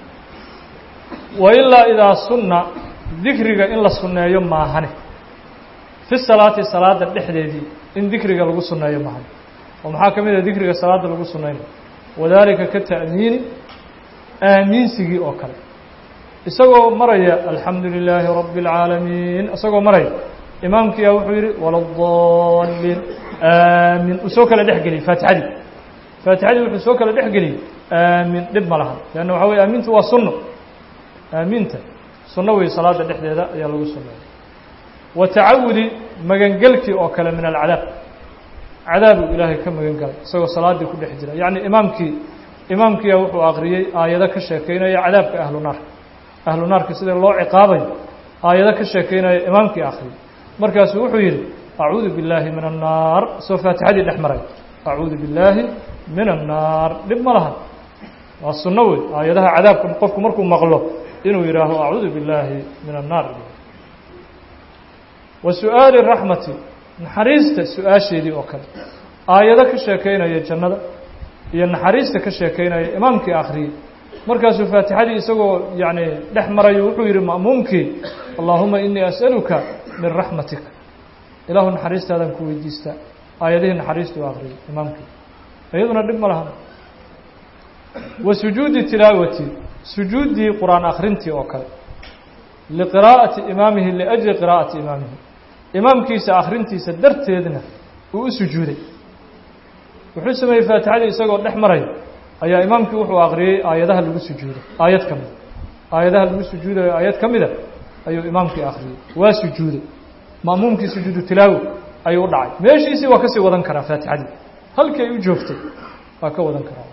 wa ilaa idaa sunna dikriga in la sunneeyo maahane fi salaati salaada dhexdeedii in dikriga lagu sunneeyo maahane oo maxaa ka mid ah dikriga salaada lagu sunnaynayo wadaalika ka ta'miini aamiinsigii oo kale isagoo maraya alxamdu lilaahi rabbi اlcaalamiin isagoo maraya imaamkiyaa wuxuu yidhi waladaliin aamin uu soo kala dhex geliyey faatixadii faatixadii wuxuu soo kala dhex geliyey aamin dhib ma laha leanna waxa weye aamintu waa sunno aamiinta sunno wey salaada dhexdeeda ayaa lagu sunneeya wa tacawudi magangelkii oo kale min alcadaab cadaabuu ilaahay ka magan galay isagoo salaaddii ku dhex jira yacni imaamkii imaamkiya wuxuu aqriyey aayado ka sheekeynaya cadaabka ahlu naar ahlu naarka sida loo ciqaabayo aayado ka sheekeynaya imaamkii akhriyey markaasuu wuxuu yidhi acuudu billaahi min annaar isagoo faatixadii dhex maray acuudu billaahi min annaar dhib ma laha waa sunno wey aayadaha cadaabka qofku markuu maqlo inuu yidhaaho acuudu billaahi min annaar wa su-aali raxmati naxariista su-aasheedii oo kale aayado ka sheekeynaya jannada iyo naxariista ka sheekeynaya imaamkii akhriyey markaasuu faatixadii isagoo yacni dhex marayo wuxuu yidhi ma'muumkii allaahuma inii as'aluka min raxmatika ilaahu naxariistaadaan ku weydiistaa aayadihii naxariista u akhriyey imaamkii iyaduna dhib ma laha wa sujuudi tilaawati sujuuddii qur-aan akhrintii oo kale liqiraa'ati imaamihi liajli qiraa'ati imaamihi imaamkiisa akhrintiisa darteedna uu u sujuuday wuxuu sameeyey faatixadii isagoo dhex maraya ayaa imaamkii wuxuu akhriyey aayadaha lagu sujuudo aayad ka mida aayadaha lagu sujuudayo aayad ka mida ayuu imaamkii akhriyey waa sujuuday ma'muumkii sujuudu tilaawo ayuu u dhacay meeshiisii waa kasii wadan karaa faatixadii halkii ay u joogtay waa ka wadan karaa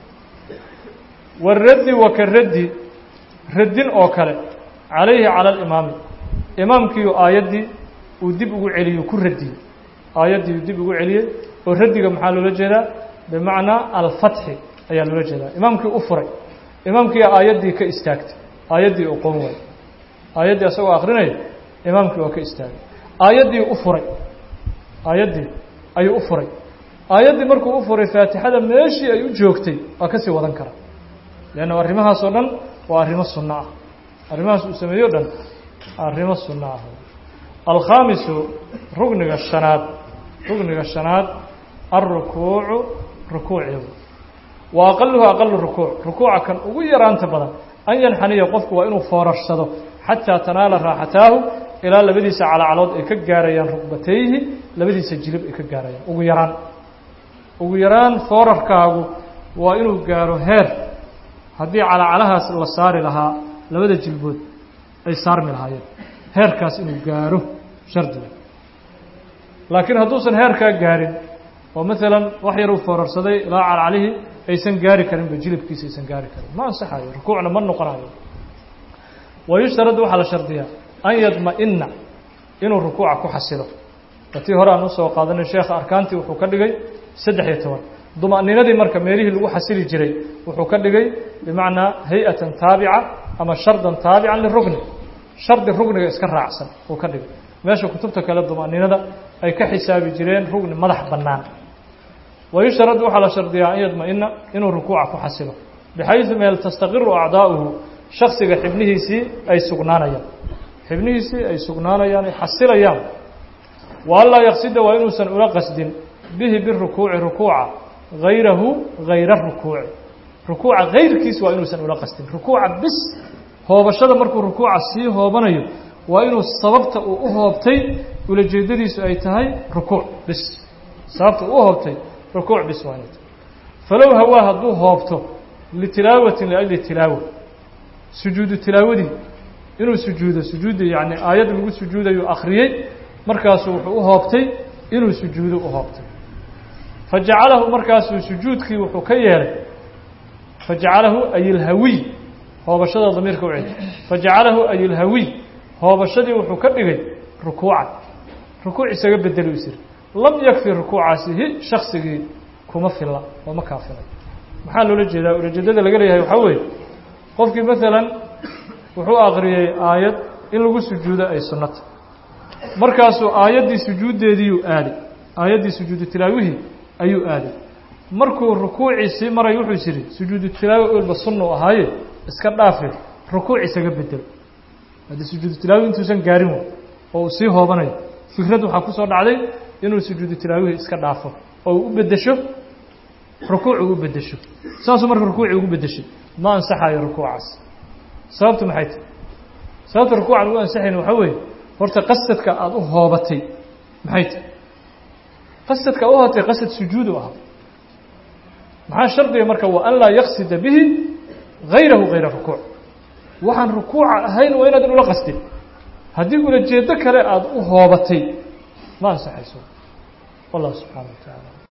waraddi wa ka raddi raddin oo kale calayhi cala alimaami imaamkiiu aayaddii uu dib ugu celiyey ku radiyey aayaddii uu dib ugu celiyey oo raddiga maxaa loola jeedaa bimacnaa alfatxi ayaa loola jeedaa imaamkii u furay imaamkii aayaddii ka istaagtay aayaddii uu qoon waayey aayaddii asagoo akrinaya imaamkii waa ka istaagay aayaddii u furay aayaddii ayuu u furay aayaddii markuu u furay faatixada meeshii ay u joogtay waa kasii wadan karaa leanna arrimahaas oo dhan waa arrimo sunno ah arrimahaas uu sameeyo o dhan arrimo sunno ah alkhaamisu rugniga shanaad rugniga shanaad alrukuucu rukuuceedu wa aqaluhu aqalu rukuuc rukuuca kan ugu yaraanta badan an yanxaniya qofku waa inuu foorarsado xataa tanaala raaxataahu ilaa labadiisa calacalood ay ka gaarayaan rukbatayhi labadiisa jilib ay ka gaarayaan ugu yaraan ugu yaraan foorarkaagu waa inuu gaaro heer haddii calacalahaas la saari lahaa labada jilbood ay saarmi lahaayeen heerkaas inuu gaaro shardiga laakiin hadduusan heerkaa gaarin oo maalan wax yar uu foorarsaday ilaa calacalihii aysan gaari karinba jilibkiisa aysan gaari karin ma ansaxayo rukuucna ma noqonayo wa yushtaradu waxaa la shardiyaa an yadma'ina inuu rukuuca ku xasilo watii hore aan usoo qaadanay sheekha arkaantii wuxuu ka dhigay saddex iyo toban duma'ninadii marka meelihii lagu xasili jiray wuxuu ka dhigay bimacnaa hay-atan taabica ama shardan taabican lirugni shardi rugniga iska raacsan uu ka dhigay meesha kutubta kale duma'ninada ay ka xisaabi jireen rugni madax bannaan wayushtarad waxaa la shardiyaa an yadma'ina inuu rukuuca ku xasilo bixaydu meel tastaqiru acdaa'uhu shaksiga xibnihiisii ay sugnaanayaan xibnihiisii ay sugnaanayaan ay xasilayaan wa anlaa yaqsida waa inuusan ula qasdin bihi birukuuci rukuuca hayrahu hayra rukuuci rukuuca hayrkiis waa inuusan ula qasdin rukuuca bis hoobashada markuu rukuuca sii hoobanayo waa inuu sababta uu u hoobtay ulajeedadiisu ay tahay rukuuc bis sababta uu u hoobtay rukuuc bis waa inay tahay falow hawaa hadduu hoobto litilaawatin liajli tilaawa sujuudu tilaawadii inuu sujuudo sujuudi yacni aayad lagu sujuudayuu akhriyey markaasuu wuxuu u hoobtay inuu sujuudo u hoobtay fa jacalahu markaasuu sujuudkii wuxuu ka yeelay fa jacalahu ayilhawiy hoobashada damiirka u celi fa jacalahu ayilhawiy hoobashadii wuxuu ka dhigay rukuucan rukuuc isaga bedeli u siri lam yakfi rukuucaasihi shaksigii kuma filla oo ma kaafilay maxaa loola jeedaa ulajeedada laga leeyahay waxaa weeye qofkii maalan wuxuu akriyey aayad in lagu sujuudo ay sunnata markaasuu aayaddii sujuuddeediiyuu aaday aayaddii sujuudu tilaawihii ayuu aaday markuu rukuuciisii maray wuxuu yidhi sujuudu tilaawi olba sunnu ahaaye iska dhaafe rukuuc isaga bedelo haddii sujuudu tilaawi intuusan gaarin wa oo uu sii hoobanayo fikrad waxaa ku soo dhacday inuu sujuudu tilaawihii iska dhaafo oo uu u beddesho rukuuc uu u beddesho saasuu marka rukuucii ugu beddeshay ma ansaxayo rukuucaas sababtu maxay tahy sababta rukuucan ugu ansaxayn waxaa weeye horta qasadka aada u hoobatay maxay tahy qasadka u hootay qasad sujuud u ahaa maxaa shardiga marka wa an laa yaqsida bihi gayrahu gayra rukuuc waxaan rukuuca ahayn waa inaadan ula qasdin haddii ulajeedo kale aada u hoobatay ma ansaxayso wallah subxaana wa tacaala